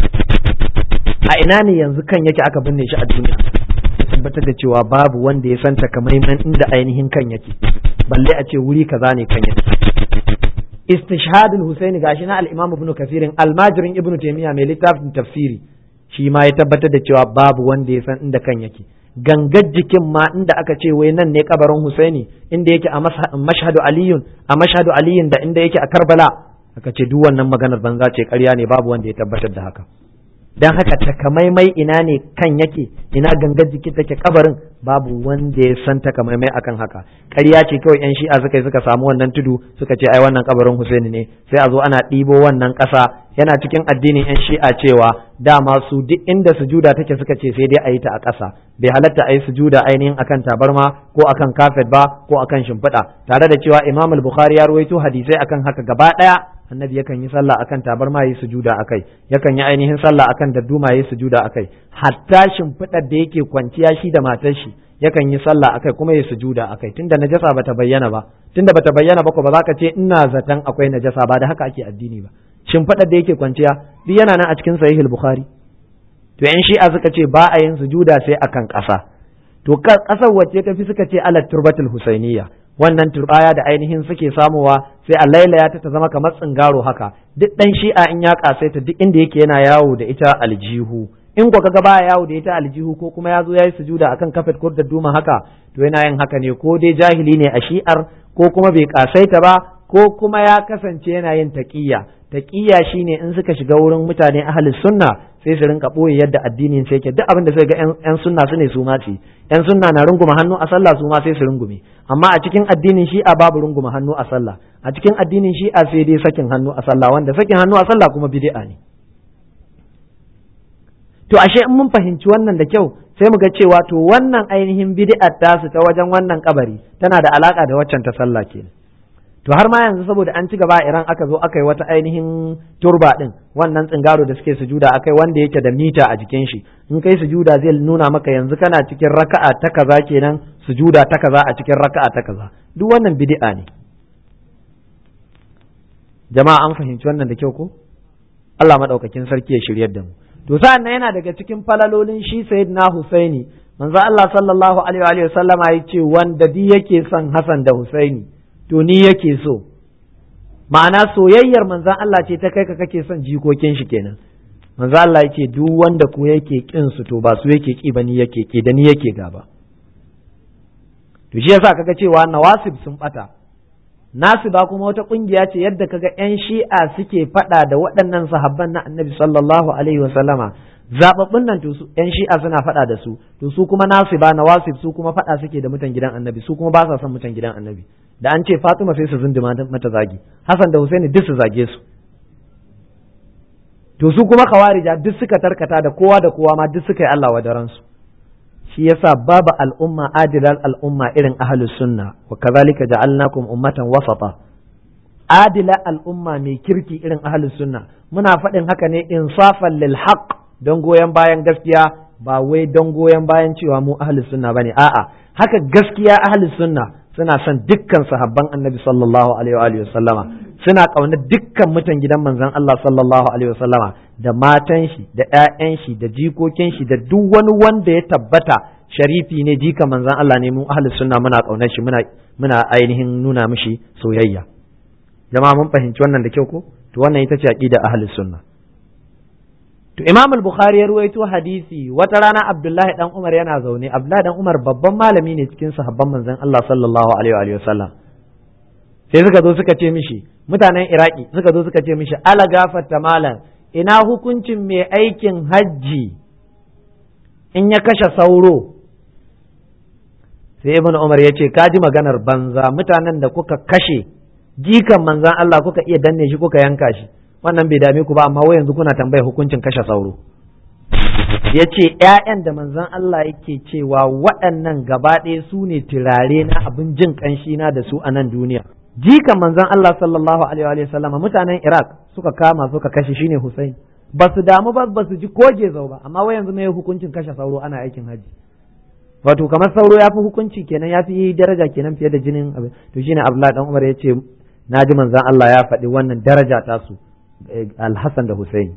a ina ne yanzu kan yake aka binne shi a duniya tabbatar da cewa babu wanda ya santa kamaiman inda ainihin kan yake balle a ce wuri kaza ne kan yake istishhadul husaini gashi na al-imam ibn kafirin almajirin ibn taymiya mai littafin tafsiri shi ma ya tabbatar da cewa babu wanda ya san inda kan yake gangar jikin ma inda aka ce wai nan ne kabarin husaini inda yake a mashhadu aliyun a mashhadu aliyun da inda yake a karbala aka ce duk wannan maganar banza ce ƙarya ne babu wanda ya tabbatar da haka dan haka takamaimai ina ne kan yake ina gangar jiki take kabarin babu wanda ya san takamaimai akan haka ƙarya ce kawai yan shi'a suka suka samu wannan tudu suka ce ai wannan kabarin Husaini ne sai a zo ana ɗibo wannan ƙasa yana cikin addinin yan shi'a cewa dama su duk inda sujuda take suka ce sai dai a yi ta a ƙasa bai halatta a yi sujuda ainihin akan tabarma ko akan kafet ba ko akan shimfiɗa tare da cewa Imam al-Bukhari ya ruwaito hadisai akan haka gaba ɗaya annabi yakan yi sallah akan tabarma yi sujuda akai yakan yi ainihin sallah akan dadduma yi sujuda akai hatta shimfiɗar da yake kwanciya shi da matar shi yakan yi sallah akai kuma yi sujuda akai tunda najasa bata bayyana ba tunda bata bayyana ba ko ba za ka ce ina zaton akwai najasa ba da haka ake addini ba shimfiɗar da yake kwanciya duk yana nan a cikin sahihul bukhari to yan shi'a suka ce ba a yin sujuda sai akan ƙasa to ƙasar wacce ta fi suka ce alat turbatul husainiyya wannan turbaya da ainihin suke samuwa sai a lailaya ta ta zama kamar tsingaro haka duk dan shi'a in ya kasaita duk inda yake yana yawo da ita aljihu in ko kaga baya yawo da ita aljihu ko kuma ya zo yayi sujuda akan kafet ko da duma haka to yana yin haka ne ko dai jahili ne a shi'ar ko kuma bai kasaita ba ko kuma ya kasance yana yin taqiyya taqiyya shine in suka shiga wurin mutane ahli sunna sai su rinka boye yadda addinin sai yake duk abin da sai ga yan sunna su ne su ma ce yan sunna na runguma hannu a sallah su ma sai su rungume amma a cikin addinin shi'a babu runguma hannu a sallah a cikin addinin shi'a sai dai sakin hannu a sallah wanda sakin hannu a sallah kuma bid'a ne to ashe in mun fahimci wannan da kyau sai mu ga cewa to wannan ainihin bid'ar tasu ta wajen wannan kabari tana da alaka da waccan ta sallah kenan to har ma yanzu saboda an ci gaba iran aka zo aka yi wata ainihin turba din wannan tsingaro da suke sujuda akai wanda yake da mita a jikin shi in kai sujuda zai nuna maka yanzu kana cikin raka'a ta kaza kenan sujuda ta kaza a cikin raka'a ta kaza duk wannan bid'a ne jama'a an fahimci wannan da kyau ko Allah madaukakin sarki ya shiryar da mu to sa'an nan yana daga cikin falalolin shi sayyidina Husaini manzo Allah sallallahu alaihi wa sallama ya ce wanda di yake son Hassan da Husaini to ni yake so ma'ana soyayyar manzan Allah ce ta kai ka kake son jikokin shi kenan manzan Allah yake duk wanda ko yake kin su to ba su yake ki ba ni yake ki da ni yake gaba to shi yasa kaga cewa nawasib sun bata nasiba kuma wata kungiya ce yadda kaga yan shi'a suke fada da waɗannan sahabban na annabi sallallahu alaihi wa sallama zababbun nan to su yan shi'a suna fada da su to su kuma nasiba nawasib su kuma fada suke da mutan gidan annabi su kuma ba sa son mutan gidan annabi da an ce Fatima sai su zunduma mata zagi Hassan da Husaini duk su zage su to su kuma kawarija duk suka tarkata da kowa da kowa ma duk suka yi Allah wadaran su shi yasa babu al'umma adilal al'umma irin ahlus sunna wa kazalika ja'alnakum ummatan wasata adila al'umma mai kirki irin ahlus sunna muna faɗin haka ne insafan lil haqq don goyon bayan gaskiya ba wai don goyon bayan cewa mu ahlus sunna bane a'a haka gaskiya ahlus sunna suna son dukkan sahabban annabi sallallahu alaihi wa sallama suna ƙaunar dukkan mutan gidan manzon Allah sallallahu alaihi wa sallama da matan shi da ƴaƴan shi da jikokin shi da duk wani wanda ya tabbata sharifi ne jika manzon Allah ne mu ahli sunna muna ƙaunar shi muna muna ainihin nuna mishi soyayya jama'a mun fahimci wannan da kyau ko to wannan ita ce aqida ahli sunna to Imam al-Bukhari ya ruwaito hadisi wata rana Abdullahi dan Umar yana zaune Abdullahi dan Umar babban malami ne cikin sahabban manzon Allah sallallahu alaihi wa sallam sai suka zo suka ce mishi mutanen Iraki suka zo suka ce mishi ala gafarta malam ina hukuncin mai aikin hajji in ya kashe sauro sai Ibn Umar ya ce kaji maganar banza mutanen da kuka kashe jikan manzon Allah kuka iya danne shi kuka yanka shi wannan bai dame ku ba amma wai yanzu kuna tambaya hukuncin kashe sauro ya ce ‘ya'yan da manzon Allah yake cewa waɗannan gaba ɗaya su ne turare na abin jin ƙanshi na da su a nan duniya jikan manzon Allah sallallahu alaihi wa sallama mutanen Iraq suka kama suka kashe shine Hussein ba su damu ba ba su ji koge zau ba amma wai yanzu mai hukuncin kashe sauro ana aikin haji wato kamar sauro ya fi hukunci kenan ya fi daraja kenan fiye da jinin abin to shine Abdullahi dan Umar ya ce na ji manzon Allah ya faɗi wannan daraja ta su Al-Hassan da Hussein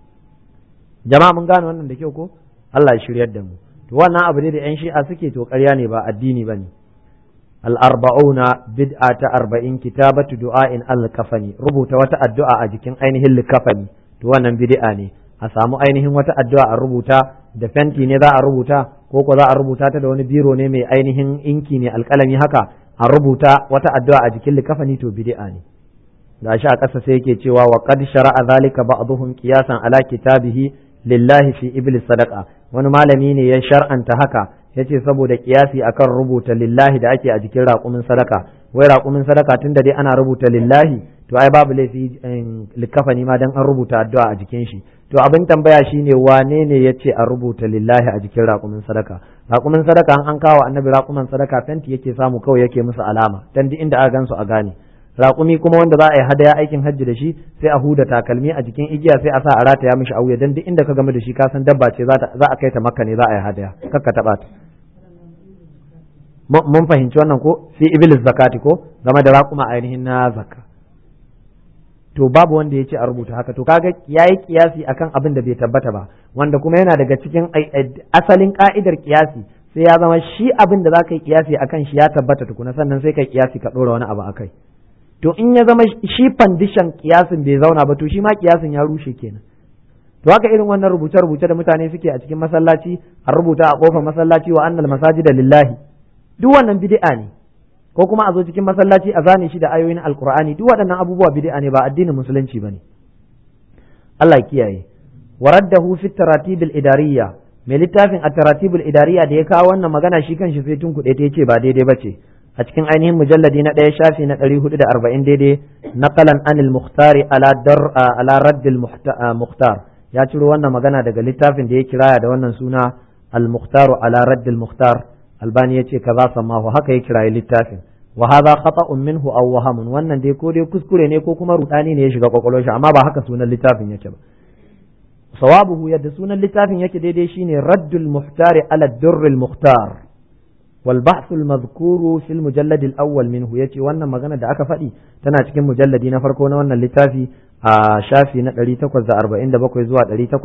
jama'a mun gane wannan da kyau ko Allah ya shiryar da mu to wannan abu ne da yan shi'a suke to ƙarya ne ba addini bane al-arba'una bid'a ta arba'in kitabatu du'a'in al-kafani rubuta wata addu'a a jikin ainihin likafani to wannan bid'a ne a samu ainihin wata addu'a a rubuta da fenti ne za a rubuta ko ko za a rubuta ta da wani biro ne mai ainihin inki ne alƙalami haka a rubuta wata addu'a a jikin likafani to bid'a ne gashi a ƙasa sai yake cewa wa qad shara'a zalika ba'dhum qiyasan ala kitabihi lillahi fi iblis sadaqa wani malami ne ya shar'anta haka yace saboda kiyasi akan rubuta lillahi da ake a jikin raƙumin sadaka wai raƙumin sadaka tunda dai ana rubuta lillahi to ai babu laifi likafani ma dan an rubuta addu'a a jikin shi to abin tambaya shine wane ne yace a rubuta lillahi a jikin raƙumin sadaka raƙumin sadaka an an kawo annabi raƙumin sadaka fenti yake samu kawai yake musu alama dan duk inda aka gansu a gane raƙumi kuma wanda za a yi hadaya aikin hajji da shi sai a huda takalmi a jikin igiya sai a sa a rataya mishi a wuya dan duk inda ka game da shi ka san dabba ce za a kai ta makka ne za a yi hadaya kakka taɓa ta mun fahimci wannan ko fi iblis zakati ko game da raƙuma ainihin na zakka to babu wanda ya ce a rubuta haka to kaga yayi kiyasi akan abin da bai tabbata ba wanda kuma yana daga cikin asalin ka'idar kiyasi sai ya zama shi abin da za ka yi kiyasi akan shi ya tabbata tukuna sannan sai ka kiyasi ka ɗora wani abu akai to in ya zama shi fandishan kiyasin bai zauna ba to shi ma kiyasin ya rushe kenan to haka irin wannan rubuce rubuce da mutane suke a cikin masallaci a rubuta a kofar masallaci wa annal masajida lillahi duk wannan bid'a ne ko kuma a zo cikin masallaci a zane shi da ayoyin alqur'ani duk waɗannan abubuwa bid'a ne ba addinin musulunci bane Allah kiyaye waraddahu fi taratib al-idariyya mai littafin at-taratib al-idariyya da ya kawo wannan magana shi kanshi sai tun kuɗe ta yace ba daidai bace a cikin ainihin mujalladi na ɗaya shafi na ɗari hudu da arba'in daidai naqalan anil muhtari ala dar ala raddil muhtar ya ciro wannan magana daga littafin da ya kiraya da wannan suna al muhtaru ala raddil muhtar albani ya ce kaza samahu haka ya kirayi littafin wa hadha khata'un minhu aw wahamun wannan dai ko dai kuskure ne ko kuma rudani ne ya shiga kwakwalwar shi amma ba haka sunan littafin yake ba sawabuhu yadda sunan littafin yake daidai shine raddul muhtari ala durril muhtar والبحث المذكور في المجلد الأول منه يتي وانا مغانا دا أكا فدي تنا cikin mujalladi na farko na wannan littafi a shafi na 847 zuwa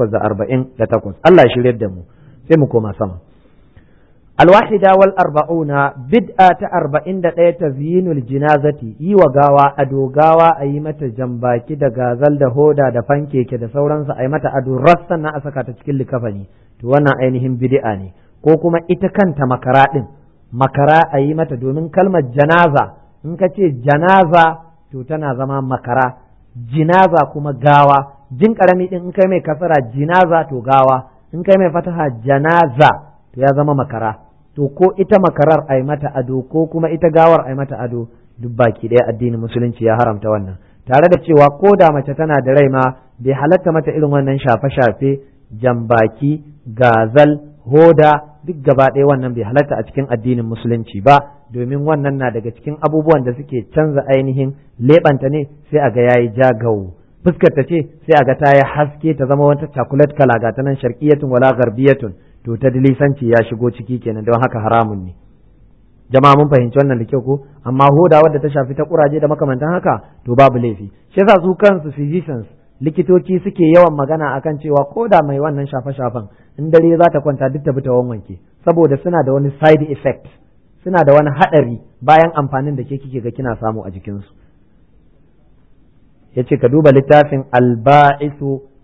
848 Allah ya shirye da mu sai mu koma sama الواحدة والأربعون بدءة أربعين دا تزيين الجنازة يوا غاوا أدو غاوا أي متى جنباكي دا غازل دا هودا دا فانكي كدا سورانسا أي متى أدو رسنا أسكا تشكل كفني توانا أينهم بدءاني ko kuma ita kanta makara ɗin makara a yi mata domin kalmar janaza in ka ce janaza to tana zama makara jinaza kuma gawa jin karami ɗin in kai mai kasara jinaza to gawa in kai mai fataha janaza to ya zama makara to ko ita makarar a yi mata ado ko kuma ita gawar a yi mata ado duk baki ɗaya addinin musulunci ya haramta wannan tare da cewa ko da mace tana da rai ma bai halatta mata irin wannan shafe-shafe jambaki gazal hoda duk gaba ɗaya wannan bai halatta a cikin addinin musulunci ba domin wannan na daga cikin abubuwan da suke canza ainihin leɓanta ne sai a ga yayi jagawo fuskar ta ce sai a ga ta yi haske ta zama wata chocolate kala ga ta nan sharqiyatun wala gharbiyatun to ta dilisanci ya shigo ciki kenan don haka haramun ne jama'a mun fahimci wannan da kyau ko amma hoda wadda ta shafi ta kuraje da makamantan haka to babu laifi shi yasa su kansu physicians likitoci suke yawan magana akan cewa ko da mai wannan shafe-shafen in dare za ta kwanta duk ta bi ta wanke saboda suna da wani side effect suna da wani haɗari bayan amfanin da ke kike ga kina samu a jikinsu ya ce ka duba littafin alba'isu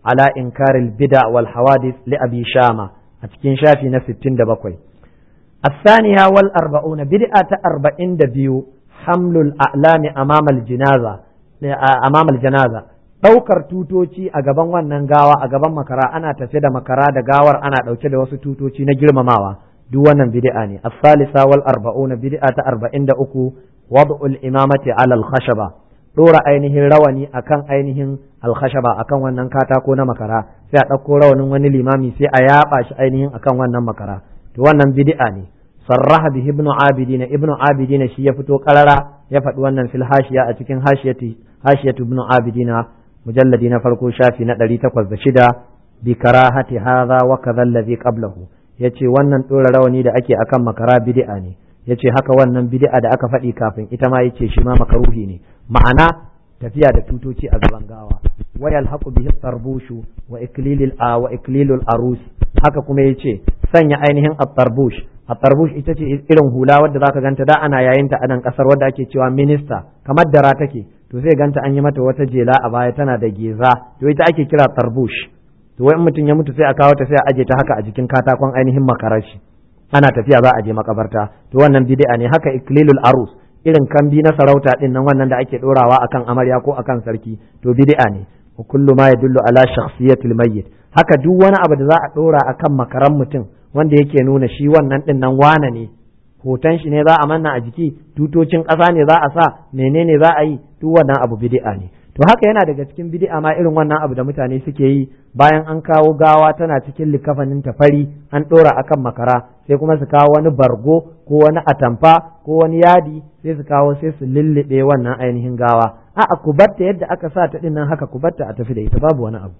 ala inkaril bid'a wal hawadith li abi shama a cikin shafi na 67 الثانية والأربعون بدعة أربعين دبيو حمل الأعلام أمام الجنازة أمام الجنازة ɗaukar tutoci a gaban wannan gawa a gaban makara ana tafe da makara da gawar ana ɗauke da wasu tutoci na girmamawa duk wannan bid'a ne as-salisa wal arba'una bid'a ta arba'in da uku wad'ul imamati ala al-khashaba dora ainihin rawani akan ainihin al-khashaba akan wannan katako na makara sai a ɗauko rawanin wani limami sai a yaba shi ainihin akan wannan makara to wannan bid'a ne sarraha bihi ibnu abidina ibnu abidina shi ya fito karara ya faɗi wannan fil hashiya a cikin hashiyati hashiyatu ibnu abidina mujalladi na farko shafi na ɗari takwas da shida bi karahati hadha wa kadha alladhi qablahu yace wannan dora rawani da ake akan makara bid'a ne yace haka wannan bid'a da aka faɗi kafin ita ma yace shi ma makaruhi ne ma'ana tafiya da tutoci a gaban gawa wa yalhaqu bihi tarbushu wa iklilil a wa iklilul arus haka kuma yace sanya ainihin at-tarbush at-tarbush ita ce irin hula wadda zaka ganta da ana yayin ta a nan kasar wadda ake cewa minista kamar dara take to sai ganta an yi mata wata jela a baya tana da geza to ita ake kira tarbush to wai mutum ya mutu sai a kawo ta sai a aje ta haka a jikin katakon ainihin makarar shi ana tafiya za a je makabarta to wannan bid'a ne haka iklilul arus irin kambi na sarauta din nan wannan da ake dorawa akan amarya ko akan sarki to bid'a ne wa kullu ma yadullu ala shakhsiyatil mayyit haka duk wani abu da za a dora akan makaran mutum wanda yake nuna shi wannan din nan wane ne hoton shi ne za a manna a jiki tutocin ƙasa ne za a sa menene za a yi duk wannan abu bid'a ne to haka yana daga cikin bid'a ma irin wannan abu da mutane suke yi bayan an kawo gawa tana cikin likafanin ta fari an ɗora akan makara sai kuma su kawo wani bargo ko wani atamfa ko wani yadi sai su kawo sai su lullube wannan ainihin gawa a'a ku batta yadda aka sa ta dinnan haka ku batta a tafi da ita babu wani abu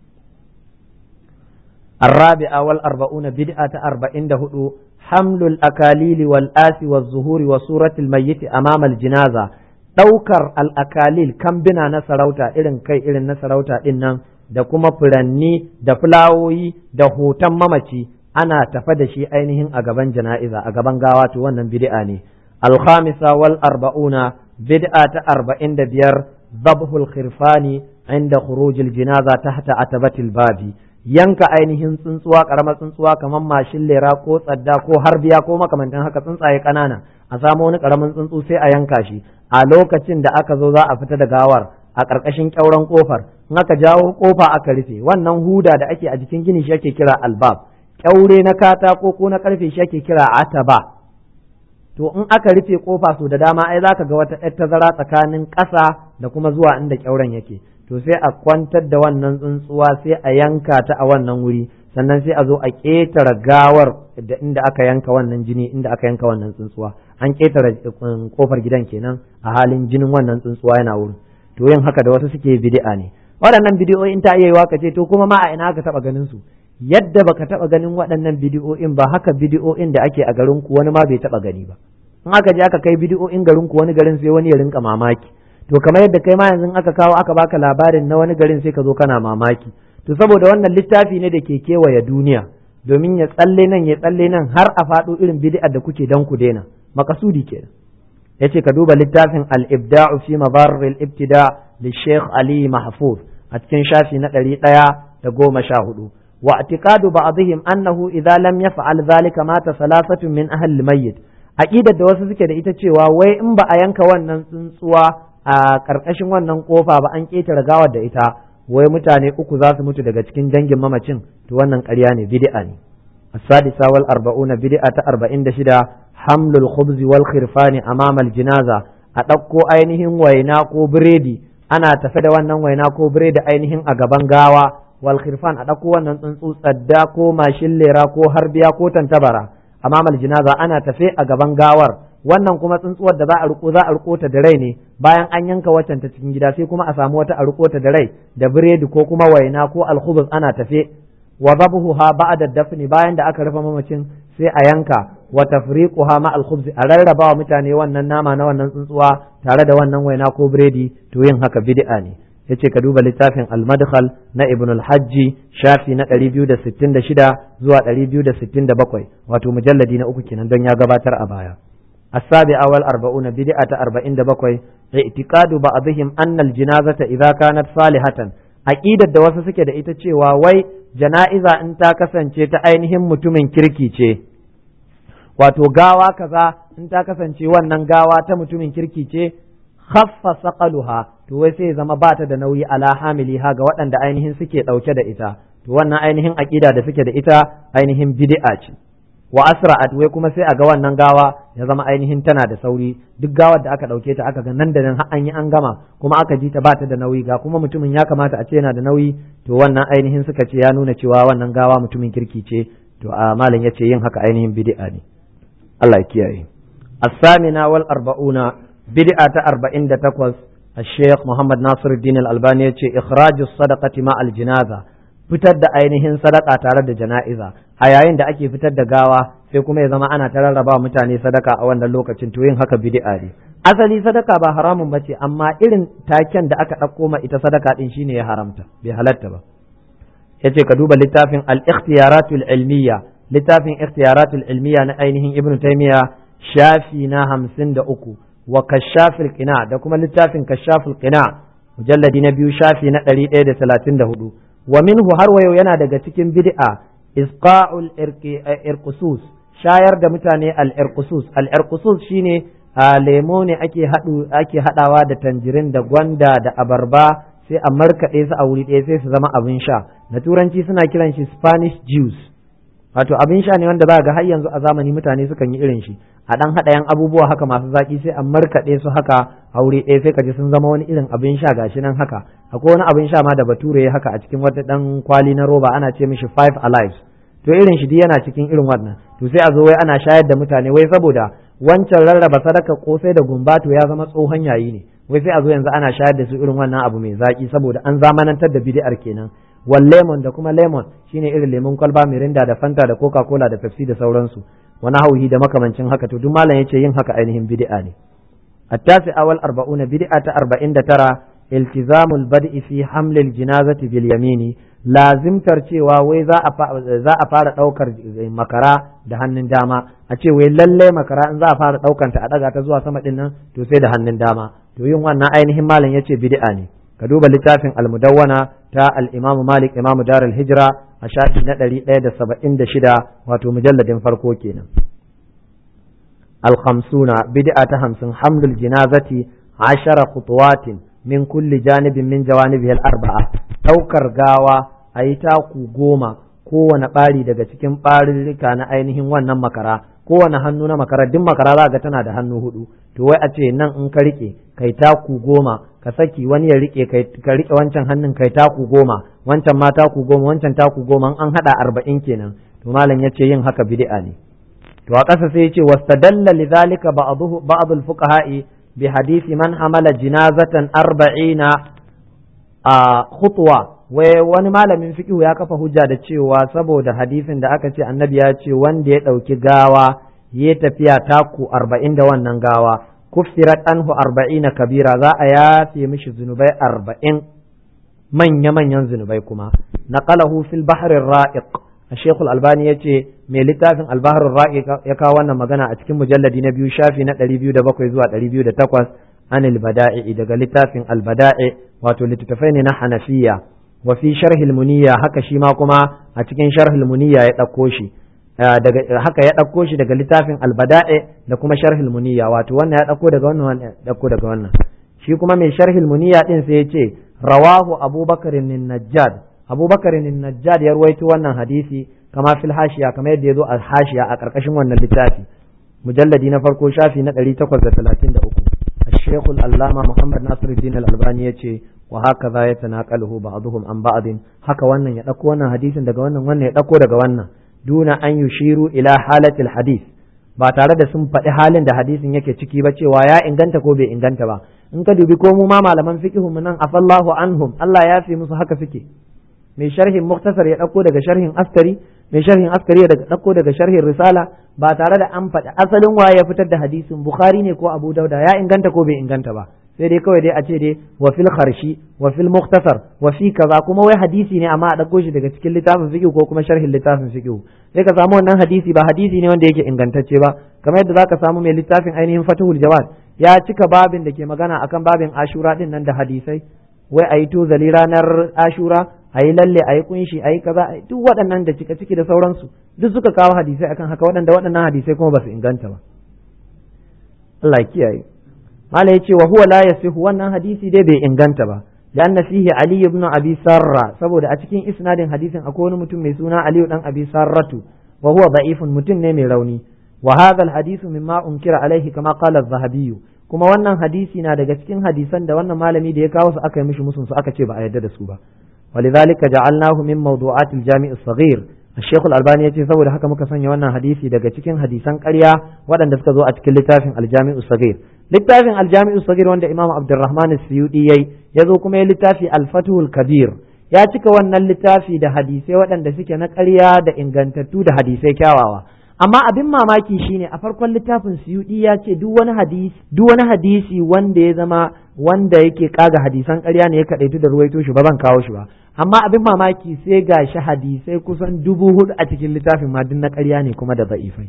الرابعة والأربعون بدعة أربعين دهدو حمل الأكاليل والآس والزهور وصورة الميت أمام الجنازة ɗaukar al'akalil kambina na sarauta irin kai irin na sarauta ɗin nan da kuma furanni da fulawoyi da hoton mamaci ana tafa da shi ainihin a gaban jana'iza a gaban gawa to wannan bid'a ne alkhamisa wal arba'una bid'a ta arba'in da biyar zabhul khirfani inda khurujil jinaza tahta atabatil babi yanka ainihin tsuntsuwa karamar tsuntsuwa kamar mashin lera ko tsadda ko harbiya ko makamantan haka tsuntsaye kanana a samu wani karamin tsuntsu sai a yanka shi a lokacin da aka zo za a fita da gawar a ƙarƙashin ƙyauren ƙofar in aka jawo ƙofa aka rufe wannan huda da ake a jikin gini shi ake kira albab ƙyaure na katako ko na ƙarfe shi ake kira ataba to in aka rufe ƙofa so da dama ai zaka ga wata ɗan tazara tsakanin ƙasa da kuma zuwa inda ƙyauren yake to sai a kwantar da wannan tsuntsuwa sai a yanka ta a wannan wuri sannan sai a zo a ƙetare gawar da inda aka yanka wannan jini inda aka yanka wannan tsuntsuwa an ƙetare kofar gidan kenan a halin jinin wannan tsuntsuwa yana wurin to yin haka da wasu suke bid'a ne waɗannan bidiyoyin ta iya ka ce to kuma ma a ina aka taɓa ganin su yadda baka taɓa ganin waɗannan bidiyoyin ba haka bidiyoyin da ake a garin ku wani ma bai taɓa gani ba in aka je aka kai bidiyoyin garin ku wani garin sai wani ya rinka mamaki to kamar yadda kai ma yanzu aka kawo aka baka labarin na wani garin sai ka zo kana mamaki to saboda wannan littafi ne da ke kewaye duniya domin ya tsalle nan ya tsalle nan har a faɗo irin bid'ar da kuke dan ku daina makasudi kenan yace ka duba littafin al-ibda'u fi madarr al-ibtida li Sheikh Ali Mahfuz a cikin shafi na ɗari ɗaya da goma sha hudu wa i'tiqadu ba'dihim annahu idza lam yaf'al dhalika mata salasatun min ahli al-mayyit aqidar da wasu suke da ita cewa wai in ba a yanka wannan tsuntsuwa a ƙarƙashin wannan kofa ba an ƙetare gawar da ita wai mutane uku za su mutu daga cikin dangin mamacin to wannan ƙarya ne bid'a ne السادسة والأربعون بدعة أربعين دشدا حمل الخبز والخرفان أمام الجنازة أتقو أينهم ويناكو بريدي أنا تفد wannan waina ko biredi ainihin a gaban gawa wal khirfan a ɗauko wannan tsuntsu tsadda ko mashin lera ko harbiya ko tantabara amamal jinaza ana tafe a gaban gawar wannan kuma tsuntsuwar da za a riko za a riko ta da rai ne bayan an yanka waccan ta cikin gida sai kuma a samu wata a riko ta da rai da biredi ko kuma waina ko alkhubuz ana tafe wa zabhuha ba'da dafni bayan da aka rufe mamacin sai a yanka wa tafriquha ma al a rarraba wa mutane wannan nama na wannan tsuntsuwa tare da wannan waina ko biredi to yin haka bid'a ne yace ka duba littafin al-madkhal na ibn al-hajji shafi na 266 zuwa 267 wato mujalladi na uku kenan don ya gabatar a baya السابعة والأربعون بدعة أربعين دبقوي اعتقاد بعضهم أن الجنازة إذا كانت صالحة aqidar da wasu suke da ita cewa wai jana'iza in ta kasance ta ainihin mutumin kirki ce wato gawa kaza in ta kasance wannan gawa ta mutumin kirki ce khaffa saqaluha to wai sai zama ba ta da nauyi ala hamiliha ga waɗanda ainihin suke ɗauke da ita to wannan ainihin aqida da suke da ita ainihin bid'a ce wa asra'at wai kuma sai a ga wannan gawa ya zama ainihin tana da sauri duk gawar da aka ɗauke ta aka ga nan da nan har an yi an gama kuma aka ji ta ba ta da nauyi ga kuma mutumin ya kamata a ce yana da nauyi to wannan ainihin suka ce ya nuna cewa wannan gawa mutumin kirki ce to a malam ya ce yin haka ainihin bid'a ne Allah ya kiyaye as-samina wal arba'una bid'a ta 48 الشيخ محمد ناصر الدين الألباني يقول إخراج الصدقة مع الجنازة fitar da ainihin sadaka tare da jana'iza a yayin da ake fitar da gawa sai kuma ya zama ana ta rarraba mutane sadaka a wannan lokacin to yin haka bid'a ne asali sadaka ba haramun bace amma irin taken da aka ɗauko ma ita sadaka din shine ya haramta bai halatta ba yace ka duba littafin al-ikhtiyaratul ilmiya littafin ikhtiyaratul ilmiya na ainihin ibnu taymiya shafi na hamsin da uku wa kashafil qina da kuma littafin kashafil qina mujalladi na biyu shafi na ɗari ɗaya da talatin da hudu wa minhu har wayo yana daga cikin bid'a isqa'ul irqusus shayar da mutane al irqusus al irqusus shine lemo ne ake hadu ake hadawa da tanjirin da gwanda da abarba sai a markaɗe su a wuri ɗaya sai su zama abin sha na turanci suna kiran shi spanish juice wato abin sha ne wanda za ga har yanzu a zamani mutane sukan yi irin shi a dan haɗa yan abubuwa haka masu zaki sai a markaɗe su haka a wuri ɗaya sai ka ji sun zama wani irin abin sha gashi nan haka akwai wani abin sha ma da bature ya haka a cikin wata dan kwali na roba ana ce mishi five alive to irin shi duk yana cikin irin wannan to sai a zo wai ana shayar da mutane wai saboda wancan rarraba sadaka kosai da gumba to ya zama tsohon yayi ne wai sai a zo yanzu ana shayar da su irin wannan abu mai zaki saboda an zamanantar da bid'ar kenan wal lemon da kuma lemon shine irin lemon kwalba mirinda da fanta da coca cola da pepsi da sauransu wani hauhi da makamancin haka to duk malam yace yin haka ainihin bid'a ne التاسع والأربعون بدعة أربعين ترى التزام البدء في حمل الجنازة باليمين لازم ترچewa wai za a fara ɗaukar makara da hannun dama a ce wai lalle makara in za a fara ɗaukar ta a ɗaga ta zuwa sama ɗin nan to sai da hannun dama to yin wannan ainihin malam yace bid'a ne ka duba littafin almudawwana ta al-imamu malik imamu darul hijra a shafi na ɗari ɗaya da saba'in da shida wato mujalladin farko kenan الخمسون بدعة همسن حمل الجنازة عشر خطوات من كل جانب من جوانبه الأربعة ɗaukar gawa a yi taku goma kowane ɓari daga cikin ɓarirrika na ainihin wannan makara kowane hannu na makara duk makara za ga tana da hannu hudu to wai a ce nan in ka rike kai taku goma ka saki wani ya rike ka rike wancan hannun kai taku goma wancan ma taku goma wancan taku goma an hada arba'in kenan to malam ya ce yin haka bid'a ne to a ƙasa sai ce wastadalla lidhalika ba'dhu ba'd al-fuqaha'i bi hadisi man hamala jinazatan arba'ina a khutwa wai wani malamin fiqh ya kafa hujja da cewa saboda hadisin da aka ce annabi ya ce wanda ya ɗauki gawa ya tafiya taku arba'in da wannan gawa kuffirat anhu arba'ina kabira za a yafe mishi zunubai arba'in manya-manyan zunubai kuma naqalahu fil bahrir ra'iq الشيخ الألباني يتي من لتافن البحر الرائق يكاوانا مغانا أتكين مجلد نبيو شافي نتالي بيو دبكو يزوى تالي بيو دتكوز عن البدائع إذا لتافن البدائع واتو لتتفين حنفية وفي شرح المنية هكا شيما كما أتكين شرح المنية يتكوشي haka ya ɗauko shi daga littafin albada'i da kuma sharhil muniya wato wannan ya ɗauko daga wannan wannan ya ɗauko daga wannan shi kuma mai sharhil muniya din sai ya ce rawahu abubakar najjad abubakar najjad ya ruwaito wannan hadisi kama fil hashiya kamar yadda ya zo a hashiya a ƙarƙashin wannan littafi mujalladi na farko shafi na ɗari takwas da talatin da uku الشيخ العلامة محمد ناصر الدين الألباني يتي وهكذا يتناقله بعضهم عن بعض haka wannan ya ɗauko wannan hadisin daga wannan wannan ya ɗauko daga wannan duna an yushiru ila halatil hadis ba tare da sun faɗi halin da hadisin yake ciki ba cewa ya inganta ko bai inganta ba in ka dubi ko mu ma malaman fiqhu mu nan afallahu anhum Allah ya fi musu haka suke mai sharhin muktasar ya ɗauko daga sharhin askari mai sharhin askari ya ɗauko daga sharhin risala ba tare da an faɗi asalin waye ya fitar da hadisin bukhari ne ko abu dauda ya inganta ko bai inganta ba sai dai kawai dai a ce dai wa fil kharshi wa fil muktasar wa fi kaza kuma wai hadisi ne amma a ɗauko shi daga cikin littafin fiqh ko kuma sharhin littafin fiqh sai ka samu wannan hadisi ba hadisi ne wanda yake ingantacce ba kamar yadda zaka samu mai littafin ainihin fatihul jawad ya cika babin da ke magana akan babin ashura din nan da hadisai wai a yi tozali ranar ashura a yi lalle a yi kunshi a yi kaza duk waɗannan da cika ciki da sauransu duk suka kawo hadisai akan haka waɗanda waɗannan hadisai kuma ba su inganta ba Allah kiyaye mala yace wa huwa la yasihu wannan hadisi dai bai inganta ba لأن فيه علي بن أبي سرة سبود أتكين إسناد حديث أكون متم ميسونا علي بن أبي سرة وهو ضعيف متم نمي روني وهذا الحديث مما أنكر عليه كما قال الذهبي kuma wannan hadisi na daga cikin hadisan da wannan malami da ya kawo su aka yi mishi musun su aka ce ba a yarda da su ba walidhalika ja'alnahu min mawdu'at al-jami' as-saghir الشيخ الألباني يقول saboda haka muka sanya wannan hadisi daga cikin hadisan ƙarya waɗanda suka zo a cikin littafin aljami'u sagir littafin aljami'u sagir wanda imam abdurrahman suyudi yayi ya zo kuma ya littafi alfatuhul kabir ya cika wannan littafi da hadisai waɗanda suke na ƙarya da ingantattu da hadisai kyawawa amma abin mamaki shine a farkon littafin suyudi ya ce duk wani hadisi duk wani hadisi wanda ya zama wanda yake kaga hadisan ƙarya ne ya kaɗaitu da ruwaito shi ba zan kawo shi ba amma abin mamaki sai ga shi hadisai kusan dubu hudu a cikin littafin ma duk na ƙarya ne kuma da za'ifai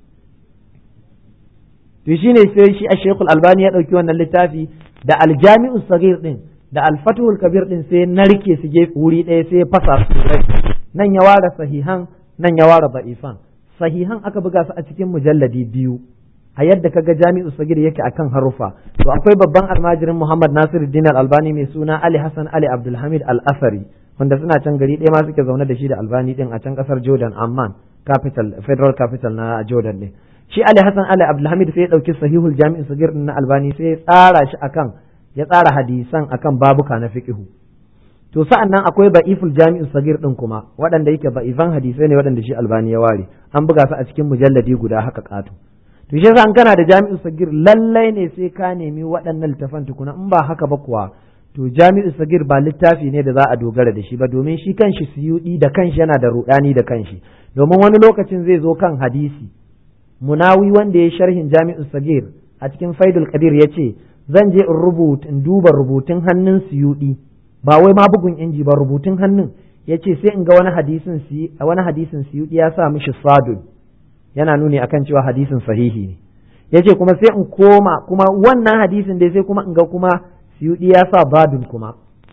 to shine sai shi a shekul albani ya ɗauki wannan littafi da aljami'u sagir din da alfatuhul kabir din sai narke su je wuri ɗaya sai ya fasa su nan ya ware sahihan nan ya ware za'ifan sahihan aka buga su a cikin mujalladi biyu a yadda kaga jami'u sagir yake akan harufa to akwai babban almajirin Muhammad Nasiruddin Al-Albani mai suna Ali Hassan Ali Abdulhamid Al-Asari wanda suna can gari ɗaya ma suke zaune da shi da Albani din a can kasar Jordan Amman capital federal capital na Jordan ne shi Ali Hassan Ali Abdulhamid sai ya dauki sahihul jami'u sagir na Albani sai ya tsara shi akan ya tsara hadisan akan babuka na fiqhu to sa'an nan akwai ba'iful jami'u sagir din kuma waɗanda yake ba'ifan hadisai ne waɗanda shi Albani ya ware an buga su a cikin mujalladi guda haka ƙato to shi an kana da jami'u sagir lallai ne sai ka nemi waɗannan littafan tukuna in ba haka ba kuwa to jami'u sagir ba littafi ne da za a dogara da shi ba domin shi kanshi suyudi da kanshi yana da rudani da kanshi domin wani lokacin zai zo kan hadisi munawi wanda ya sharhin jami'u sagir a cikin faidul qadir ya ce zan je in rubuta in duba rubutun hannun suyudi ba wai ma bugun inji ba rubutun hannun ya ce sai in ga wani hadisin wani hadisin suyudi ya sa mishi sadun yana nuni akan cewa hadisin sahihi ne ya ce kuma sai in koma kuma wannan hadisin dai sai kuma in ga kuma siyudi ya sa badun kuma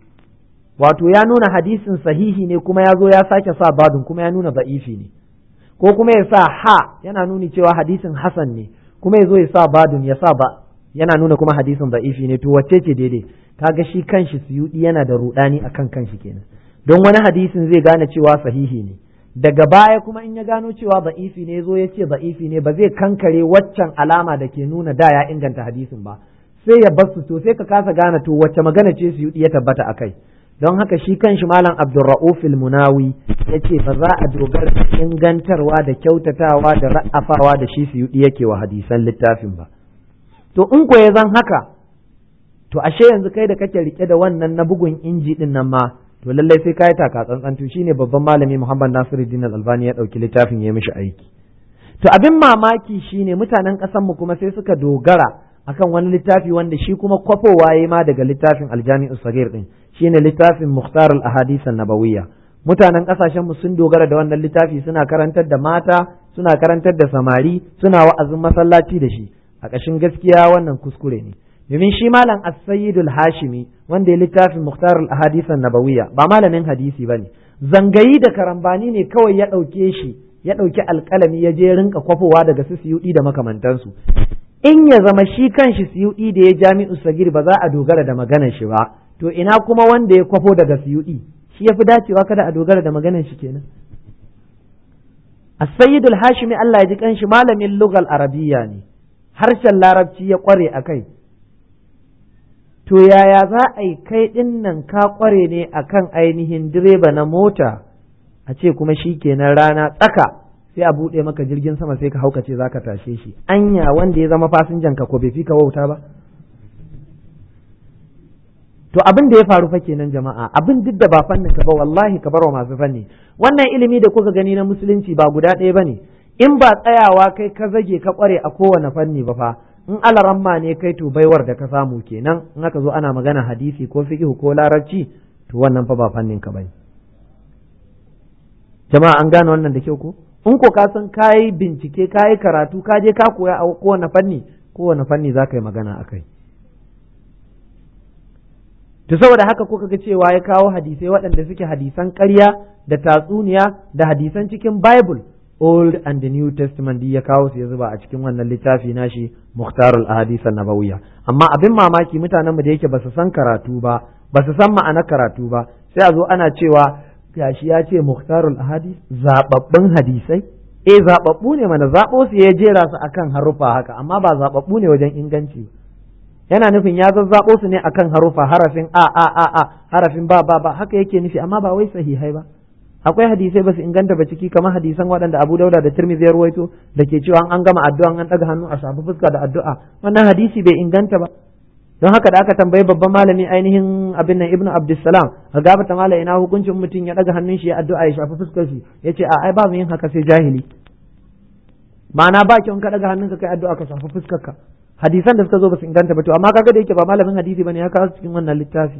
wato ya nuna hadisin sahihi ne kuma ya zo ya sake sa badun kuma ya nuna ba'ifi ne ko kuma ya sa ha yana nuni cewa hadisin hasan ne kuma ya zo ya sa badun ya sa ba yana nuna kuma hadisin ba'ifi ne to wacce ce daidai kaga shi kanshi siyudi yana da rudani akan kanshi kenan don wani hadisin zai gane cewa sahihi ne daga baya kuma in ya gano cewa za'ifi ne zo ya ce za'ifi ne ba zai kankare waccan alama da ke nuna da ya inganta hadisin ba sai ya basu to sai ka kasa gane to wacce magana ce su ya tabbata akai don haka shi kanshi malam abdurra'uf munawi ya ce ba za a dogara da ingantarwa da kyautatawa da ra'afawa da shi su yake wa hadisan littafin ba to in ko ya zan haka to ashe yanzu kai da kake rike da wannan na bugun inji din nan ma to lallai sai ka yi taka tsantsan to shine babban malami Muhammad Nasiruddin Al-Albani ya dauki littafin ya mishi aiki to abin mamaki shine mutanen ƙasar mu kuma sai suka dogara akan wani littafi wanda shi kuma kwafowa yayi ma daga littafin Al-Jami'us Saghir din shine littafin Mukhtar al-Ahadith an-Nabawiyya mutanen ƙasashen mu sun dogara da wannan littafi suna karantar da mata suna karantar da samari suna wa'azin masallaci da shi a ƙashin gaskiya wannan kuskure ne domin shi malam as-sayyidul hashimi wanda ya littafin muhtar al-ahadith an-nabawiyya ba malamin hadisi bane zangayi da karambani ne kawai ya dauke shi ya dauki alkalami ya je rinka kwafowa daga su siyudi da makamantansu in ya zama shi kanshi siyudi da ya jami'u sagir ba za a dogara da maganar shi ba to ina kuma wanda ya kwafo daga siyudi shi yafi dacewa kada a dogara da maganar shi kenan as-sayyidul hashimi Allah ya ji kanshi malamin lugal arabiyya ne harshen larabci ya kware akai to yaya za a yi kai ɗin nan ka ƙware ne a kan ainihin direba na mota a ce kuma shi kenan rana tsaka sai a buɗe maka jirgin sama sai ka haukace za ka tashe shi anya wanda ya zama fasinjan ka ko bai fi ka wauta ba to abin da ya faru fa kenan jama'a abin duk da ba fannin ka ba wallahi ka barwa masu fanni wannan ilimi da kuka gani na musulunci ba guda ɗaya bane in ba tsayawa kai ka zage ka ƙware a kowane fanni ba fa in alaramma ne kai to baiwar da ka samu kenan in aka zo ana magana hadisi ko fiqh ko larabci to wannan fa ba fannin ka bane jama'a an gane wannan da kyau ko in ko ka san kayi bincike kayi karatu ka je ka koya a kowane fanni kowane fanni za ka yi magana akai to to saboda haka kuka ga cewa ya kawo hadisai waɗanda suke hadisan ƙarya da tatsuniya da hadisan cikin Bible Old and the New Testament ya kawo su ya zuba a cikin wannan littafi nashi Muhtarul Ahadith Nabawiyya amma abin mamaki mutanenmu da yake ba su san karatu ba ba su san ma'anar karatu ba sai a zo ana cewa gashi ya ce Muhtarul Ahadith zababbun hadisai eh zababbu ne mana zabo su ya jera su akan harufa haka amma ba zababbu ne wajen inganci yana nufin ya zazzabo su ne akan harufa harafin a a a a harafin ba ba ba haka yake nufi amma ba wai sahihai ba akwai hadisai ba su inganta ba ciki kamar hadisan waɗanda Abu Dauda da Tirmidhi ya ruwaito da ke cewa an gama addu'a an daga hannu a shafi fuska da addu'a wannan hadisi bai inganta ba don haka da aka tambayi babban malami ainihin abin nan Ibn Abdussalam a gaba ta malai ina hukuncin mutum ya daga hannun shi ya addu'a ya shafi fuskar shi yace a ai ba mu yin haka sai jahili ma'ana ba kyau ka daga hannunka kai addu'a ka shafi fuskar ka hadisan da suka zo ba su inganta ba to amma kaga da yake ba malamin hadisi bane ya kawo cikin wannan littafi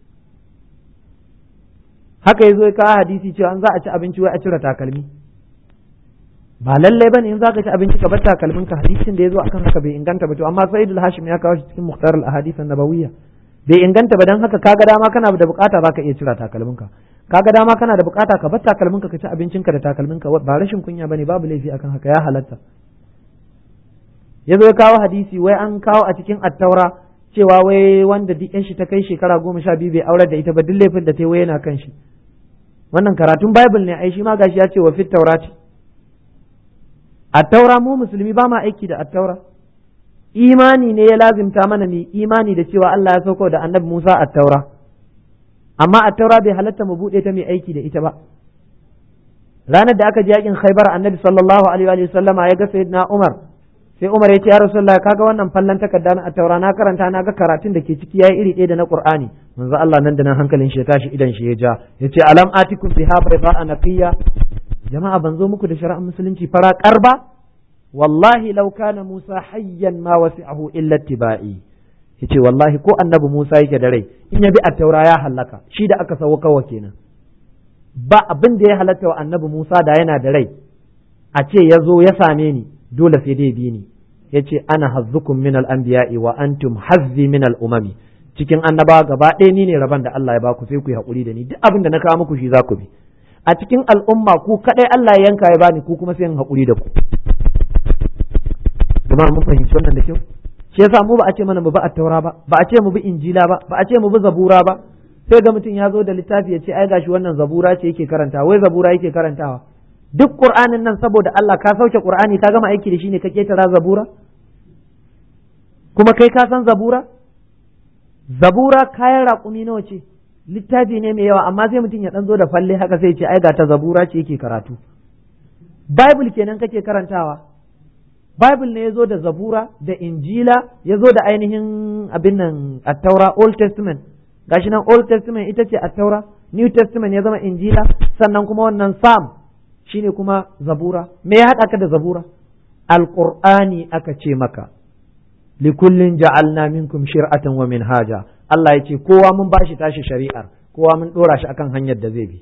haka yazo ya kawo hadisi cewa an za a ci abinci wai a cire takalmi ba lallai bane in za ka ci abinci ka bar takalmin ka hadisin da yazo akan haka bai inganta ba to amma Sa'id al-Hashim ya kawo shi cikin Mukhtar al-Ahadith an-Nabawiyya bai inganta ba dan haka kaga dama kana da bukata zaka iya cire takalmin ka kaga dama kana da bukata ka bar takalmin ka ka ci abincin ka da takalmin ka ba rashin kunya bane babu laifi akan haka ya halatta yazo ya kawo hadisi wai an kawo a cikin attaura cewa wai wanda duk yan shi ta kai shekara goma sha biyu bai aure da ita ba duk laifin da ta yi wai yana kan shi wannan karatun bible ne ai shi ma gashi ya ce wa fit taurati attaura mu musulmi ba ma aiki da attaura imani ne ya lazimta mana ne imani da cewa Allah ya sauko da annabi Musa attaura amma attaura bai halatta mu bude ta mai aiki da ita ba ranar da aka ji yakin Khaibar annabi sallallahu alaihi wa sallama ya ga sayyidina Umar sai Umar ya ce ya Rasulullah kaga wannan fallan takarda na taura na karanta na ga karatun da ke ciki yayi iri ɗaya da na Qur'ani manzo Allah nan da nan hankalin shi ya tashi idan shi ya ja yace alam atikum biha bayda naqiya jama'a ban zo muku da shari'ar musulunci fara karba wallahi law kana Musa hayyan ma wasi'ahu illa tibai yace wallahi ko annabi Musa yake da rai in ya bi at-taura ya halaka shi da aka sauka wa kenan ba abin da ya halatta wa annabi Musa da yana da rai a ce ya zo ya same ni dole sai dai bi ni yace ana hazzukum min al-anbiya'i wa antum hazzi min al-umami cikin annabawa gaba ɗaya ni ne rabon da Allah ya baku sai ku yi haƙuri da ni duk abin da na kawo muku shi za ku bi a cikin al'umma ku kaɗai Allah ya yanka ya bani ku kuma sai in haƙuri da ku jama'a mun fahimci wannan da kyau shi yasa mu ba a ce mana mu bi at-taura ba ba a ce mu bi injila ba ba a ce mu bi zabura ba sai ga mutum ya zo da littafi ya ce ai gashi wannan zabura ce yake karantawa wai zabura yake karantawa duk qur'anin nan saboda Allah ka sauke qur'ani ka gama aiki da shi ne ka ketara zabura kuma kai ka san zabura zabura kayan raƙumi nawa ce littafi ne mai yawa amma sai mutum ya ɗan zo da falle haka sai ce ai ga ta zabura ce yake karatu bible kenan kake karantawa bible ne ya zo da zabura da injila ya zo da ainihin abin nan attaura old testament gashi nan old testament ita ce attaura new testament ya zama injila sannan kuma wannan psalm shine kuma zabura me ya haɗa ka da zabura alqur'ani aka ce maka likullin ja'alna minkum shir'atan wa minhaja Allah ya ce kowa mun bashi tashi shari'ar kowa mun dora shi akan hanyar da zai bi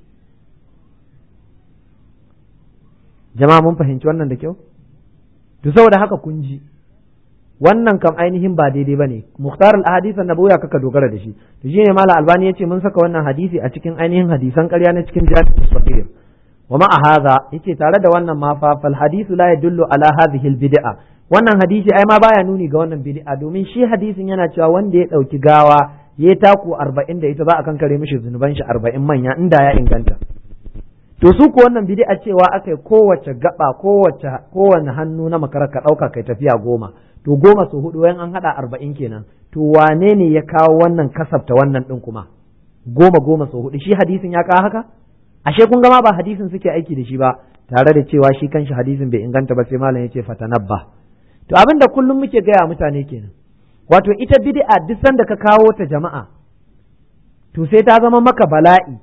jama'a mun fahimci wannan da kyau to saboda haka kun ji wannan kam ainihin ba daidai bane muhtar al-ahadith an-nabawiyya kaka dogara da shi to shine mala albani yace mun saka wannan hadisi a cikin ainihin hadisan ƙarya na cikin jami'us sahih wa ma'a hadha yace tare da wannan ma fa fal hadithu la yadullu ala hadhihi al-bid'a wannan hadisi ai ma baya nuni ga wannan bid'a domin shi hadisin yana cewa wanda ya ɗauki gawa ya taku arba'in da ita za a kankare mishi zunuban shi arba'in manya inda ya inganta to su ko wannan bid'a cewa aka yi kowace gaba kowace kowane hannu na makarar ka ɗauka kai tafiya goma to goma su hudu wayan an haɗa arba'in kenan to wane ne ya kawo wannan kasafta wannan ɗin kuma goma goma su hudu shi hadisin ya kawo haka ashe kun gama ba hadisin suke aiki da shi ba tare da cewa shi kanshi hadisin bai inganta ba sai malam ya ce fatanabba to abin da kullum muke gaya mutane kenan wato ita bid'a duk sanda ka kawo ta jama'a to sai ta zama maka bala'i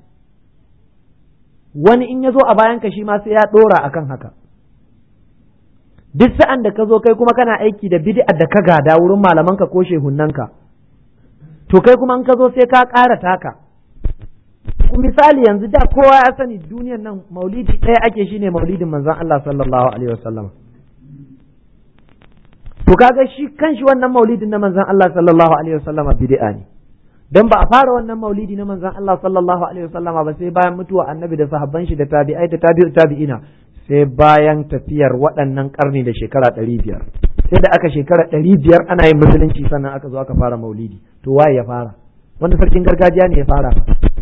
wani in ya zo a bayanka shi ma sai ya ɗora akan haka duk sa'an da ka zo kai kuma kana aiki da bid'a da ka gada wurin malamanka ko shehunnanka to kai kuma in ka zo sai ka ƙara taka misali yanzu da kowa ya sani duniyan nan maulidi ɗaya ake shine maulidin manzon Allah sallallahu alaihi wasallam to kaga shi kanshi wannan maulidin na manzon Allah sallallahu alaihi wasallam bid'a ne dan ba a fara wannan maulidi na manzon Allah sallallahu alaihi wasallama ba sai bayan mutuwa annabi da sahabban shi da tabi'ai da tabi'u tabi'ina sai bayan tafiyar waɗannan karni da shekara ɗari biyar sai da aka shekara ɗari biyar ana yin musulunci sannan aka zo aka fara maulidi to waye ya fara wanda sarkin gargajiya ne ya fara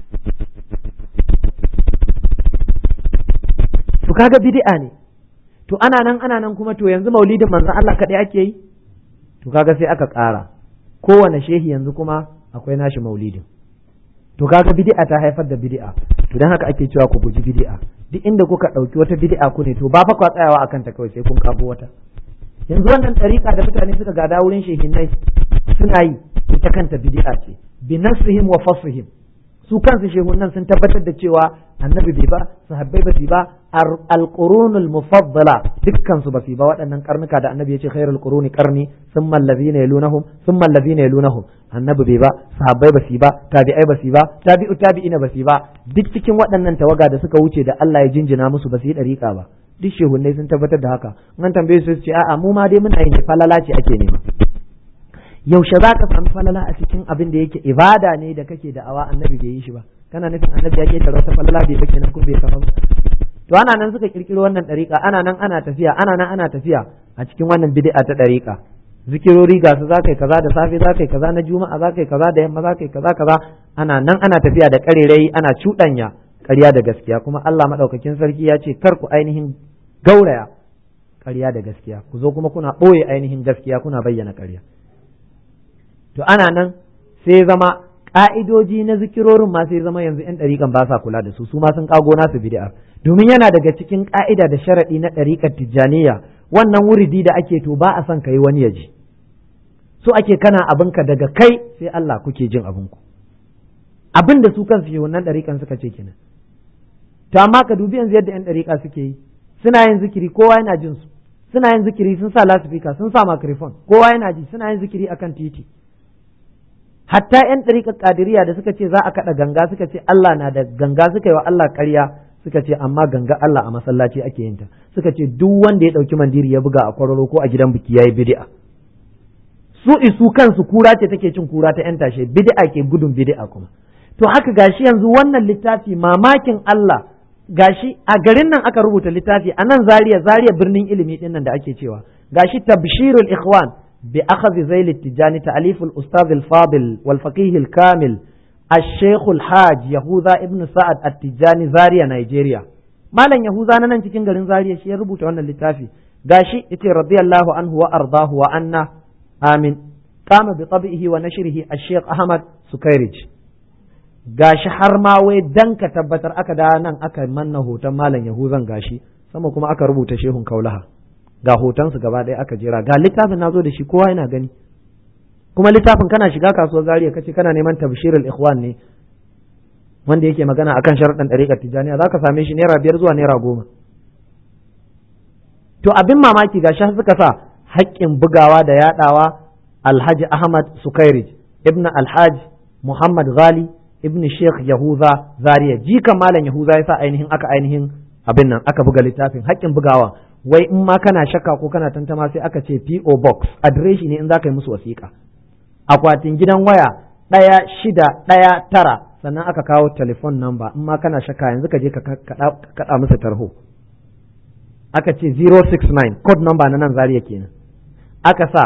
to kaga bid'a ne to ana nan ana nan kuma to yanzu maulidin manzon Allah kaɗai ake yi to kaga sai aka ƙara kowane shehi yanzu kuma akwai nashi maulidin to kaga bid'a ta haifar da bid'a to dan haka ake cewa ku guji bid'a duk inda kuka ɗauki wata bid'a ku ne to ba fa kwa tsayawa akan ta kawai sai kun kago wata yanzu wannan ɗariƙa da mutane suka gada wurin shehinai suna yi ita kanta bid'a ce bi nasrihim wa fasrihim su kansu shehunan sun tabbatar da cewa annabi bai ba sahabbai ba su ba alqurunul mufaddala dukkan su ba su ba waɗannan karnuka da annabi ya ce khairul quruni qarni thumma allazina yalunahum thumma allazina yalunahum annabi bai ba sahabbai ba su ba tabi'ai ba su ba tabi'u tabi'ina ba su ba duk cikin waɗannan tawaga da suka wuce da Allah ya jinjina musu ba su yi dariƙa ba duk shehunnai sun tabbatar da haka an tambaye su ce a'a mu ma dai muna yin falala ce ake nema yaushe za ka sami falala a cikin abin da yake ibada ne da kake da awa annabi bai yi shi ba kana nufin annabi ya ke wata falala bai bake nan kun bai sama ba to ana nan suka kirkiro wannan dariƙa ana nan ana tafiya ana nan ana tafiya a cikin wannan bid'a ta dariƙa zikirori ga su za kaza da safe za kaza na juma'a za kaza da yamma za kaza kaza ana nan ana tafiya da karerai ana cuɗanya ƙarya da gaskiya kuma Allah madaukakin sarki ya ce kar ku ainihin gauraya ƙarya da gaskiya ku zo kuma kuna ɓoye ainihin gaskiya kuna bayyana ƙarya to ana nan sai zama ƙa'idoji na zikirorin ma sai zama yanzu 'yan ɗariƙan ba sa kula da su su ma sun ƙago nasu bid'a domin yana daga cikin ƙa'ida da sharaɗi na ɗariƙar tijjaniya wannan wuridi da ake to ba a son ka yi wani ya ji so ake kana abinka daga kai sai Allah kuke jin abinku abin da su kansu yi wannan ɗariƙan suka ce kenan to amma ka dubi yanzu yadda 'yan ɗariƙa suke yi suna yin zikiri kowa yana jin su suna yin zikiri sun sa lasifika sun sa microphone kowa yana ji suna yin zikiri akan titi hatta yan ɗariƙar ƙadiriya da suka ce za a kaɗa ganga suka ce Allah na da ganga suka yi wa Allah ƙarya suka ce amma ganga Allah a masallaci ake yin ta suka ce duk wanda ya ɗauki mandiri ya buga a kwararo ko a gidan biki yayi bid'a su isu kansu kura ce take cin kura ta yan tashe bid'a ke gudun bid'a kuma to haka gashi yanzu wannan littafi mamakin Allah gashi a garin nan aka rubuta littafi a nan Zaria Zaria birnin ilimi din nan da ake cewa gashi tabshirul ikhwan بأخذ زيل التجاني تأليف الأستاذ الفاضل والفقيه الكامل الشيخ الحاج يهوذا ابن سعد التجاني زاريا نيجيريا مالا يهوذا نان cikin garin Zaria shi ya rubuta wannan littafi gashi yace radiyallahu anhu wa ardahu wa anna amin qama bi tabihi wa nashrihi الشيخ Ahmad Sukairij gashi har ma wai dan ka tabbatar aka da nan aka manna hoton malam Yahuzan gashi sama kuma aka rubuta shehun Kaulaha ga hotonsu gaba ɗaya aka jera ga littafin nazo da shi kowa yana gani kuma littafin kana shiga kasuwar zariya kace kana neman tabshirul ikhwan ne wanda yake magana akan sharuɗan ɗariƙar tijaniya za ka same shi naira biyar zuwa naira goma to abin mamaki ga shi suka sa haƙƙin bugawa da yaɗawa alhaji ahmad sukairij ibn alhaji muhammad ghali ibn sheikh yahuza zariya jikan malam yahuza ya sa ainihin aka ainihin abin nan aka buga littafin haƙƙin bugawa wai in ma kana shakka ko kana tantama sai aka ce PO box adireshi ne in za ka yi musu wasiƙa akwatin gidan waya ɗaya shida ɗaya tara sannan aka kawo telefon number in ma kana shakka yanzu ka je ka kaɗa musu tarho aka ce 069 code number na nan Zaria kenan aka sa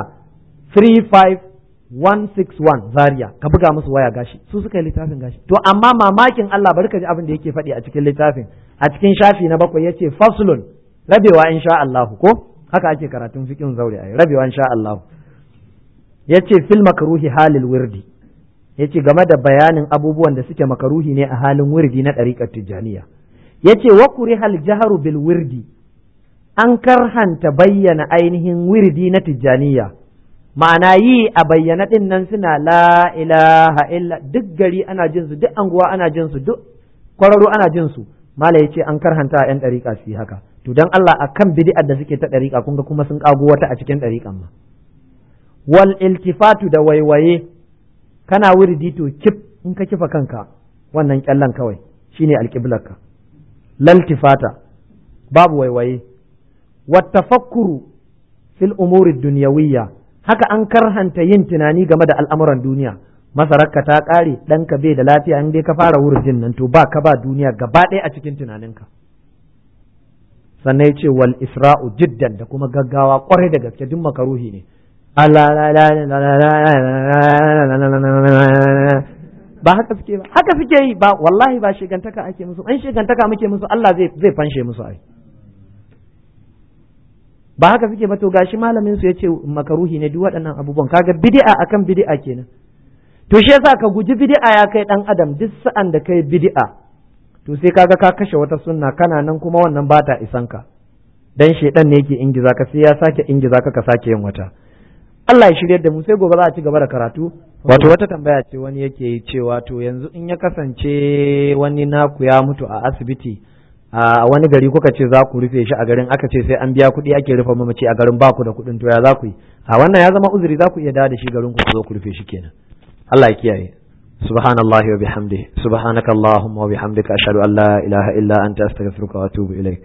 35161 Zaria ka buga musu waya gashi su suka yi littafin gashi to amma mamakin Allah bari ka ji abin da yake faɗi a cikin littafin a cikin shafi na bakwai yace faslun rabewa insha Allah ko haka ake karatun fiqhin zaure ai rabewa insha Allah yace fil makruhi halil wirdi yace game da bayanin abubuwan da suke makaruhi ne a halin wirdi na ɗariƙar tijjaniya yace wa kurihal jaharu bil wirdi an karhanta bayyana ainihin wirdi na tijjaniya ma'ana yi a bayyana din nan suna la ilaha illa duk gari ana jin su duk anguwa ana jin su duk kwararo ana jin su mala yace an karhanta a yan ɗariƙa su yi haka to dan Allah akan bid'ar da suke ta ɗariƙa kun ga kuma sun kago wata a cikin ɗariƙan ma wal iltifatu da waiwaye kana wirdi to kif in ka kifa kanka wannan kyallan kawai shine alƙiblarka laltifata babu waiwaye wattafakkuru fil umuri dunyawiyya haka an karhanta yin tunani game da al'amuran duniya masararka ta ƙare ɗanka bai da lafiya in dai ka fara wurjin nan to ba ka ba duniya gaba ɗaya a cikin tunaninka sannan ya ce wal isra'u jiddan da kuma gaggawa kwarai da gaske duk makaruhi ne ba haka suke ba haka suke yi ba wallahi ba shigantaka ake musu an shigantaka muke musu Allah zai zai fanshe musu ai ba haka suke ba to gashi malamin su yace makaruhi ne duk waɗannan abubuwan kaga bid'a akan bid'a kenan to shi yasa ka guji bid'a ya kai dan adam duk sa'an da kai bid'a to sai kaga ka kashe wata sunna kana nan kuma wannan ba ta isan ka dan shedan ne yake ingiza ka sai ya sake ingiza ka ka sake yin wata Allah ya shiryar da mu sai gobe za a ci gaba da karatu wato wata tambaya ce wani yake yi cewa to yanzu in ya kasance wani naku ya mutu a asibiti a wani gari kuka ce za ku rufe shi a garin aka ce sai an biya kuɗi ake rufe mamaci a garin ba ku da kuɗin to ya za ku yi a wannan ya zama uzuri za ku iya dawo da shi garin ku ku zo ku rufe shi kenan Allah ya kiyaye سبحان الله وبحمده سبحانك اللهم وبحمدك أشهد أن لا إله إلا أنت أستغفرك وأتوب إليك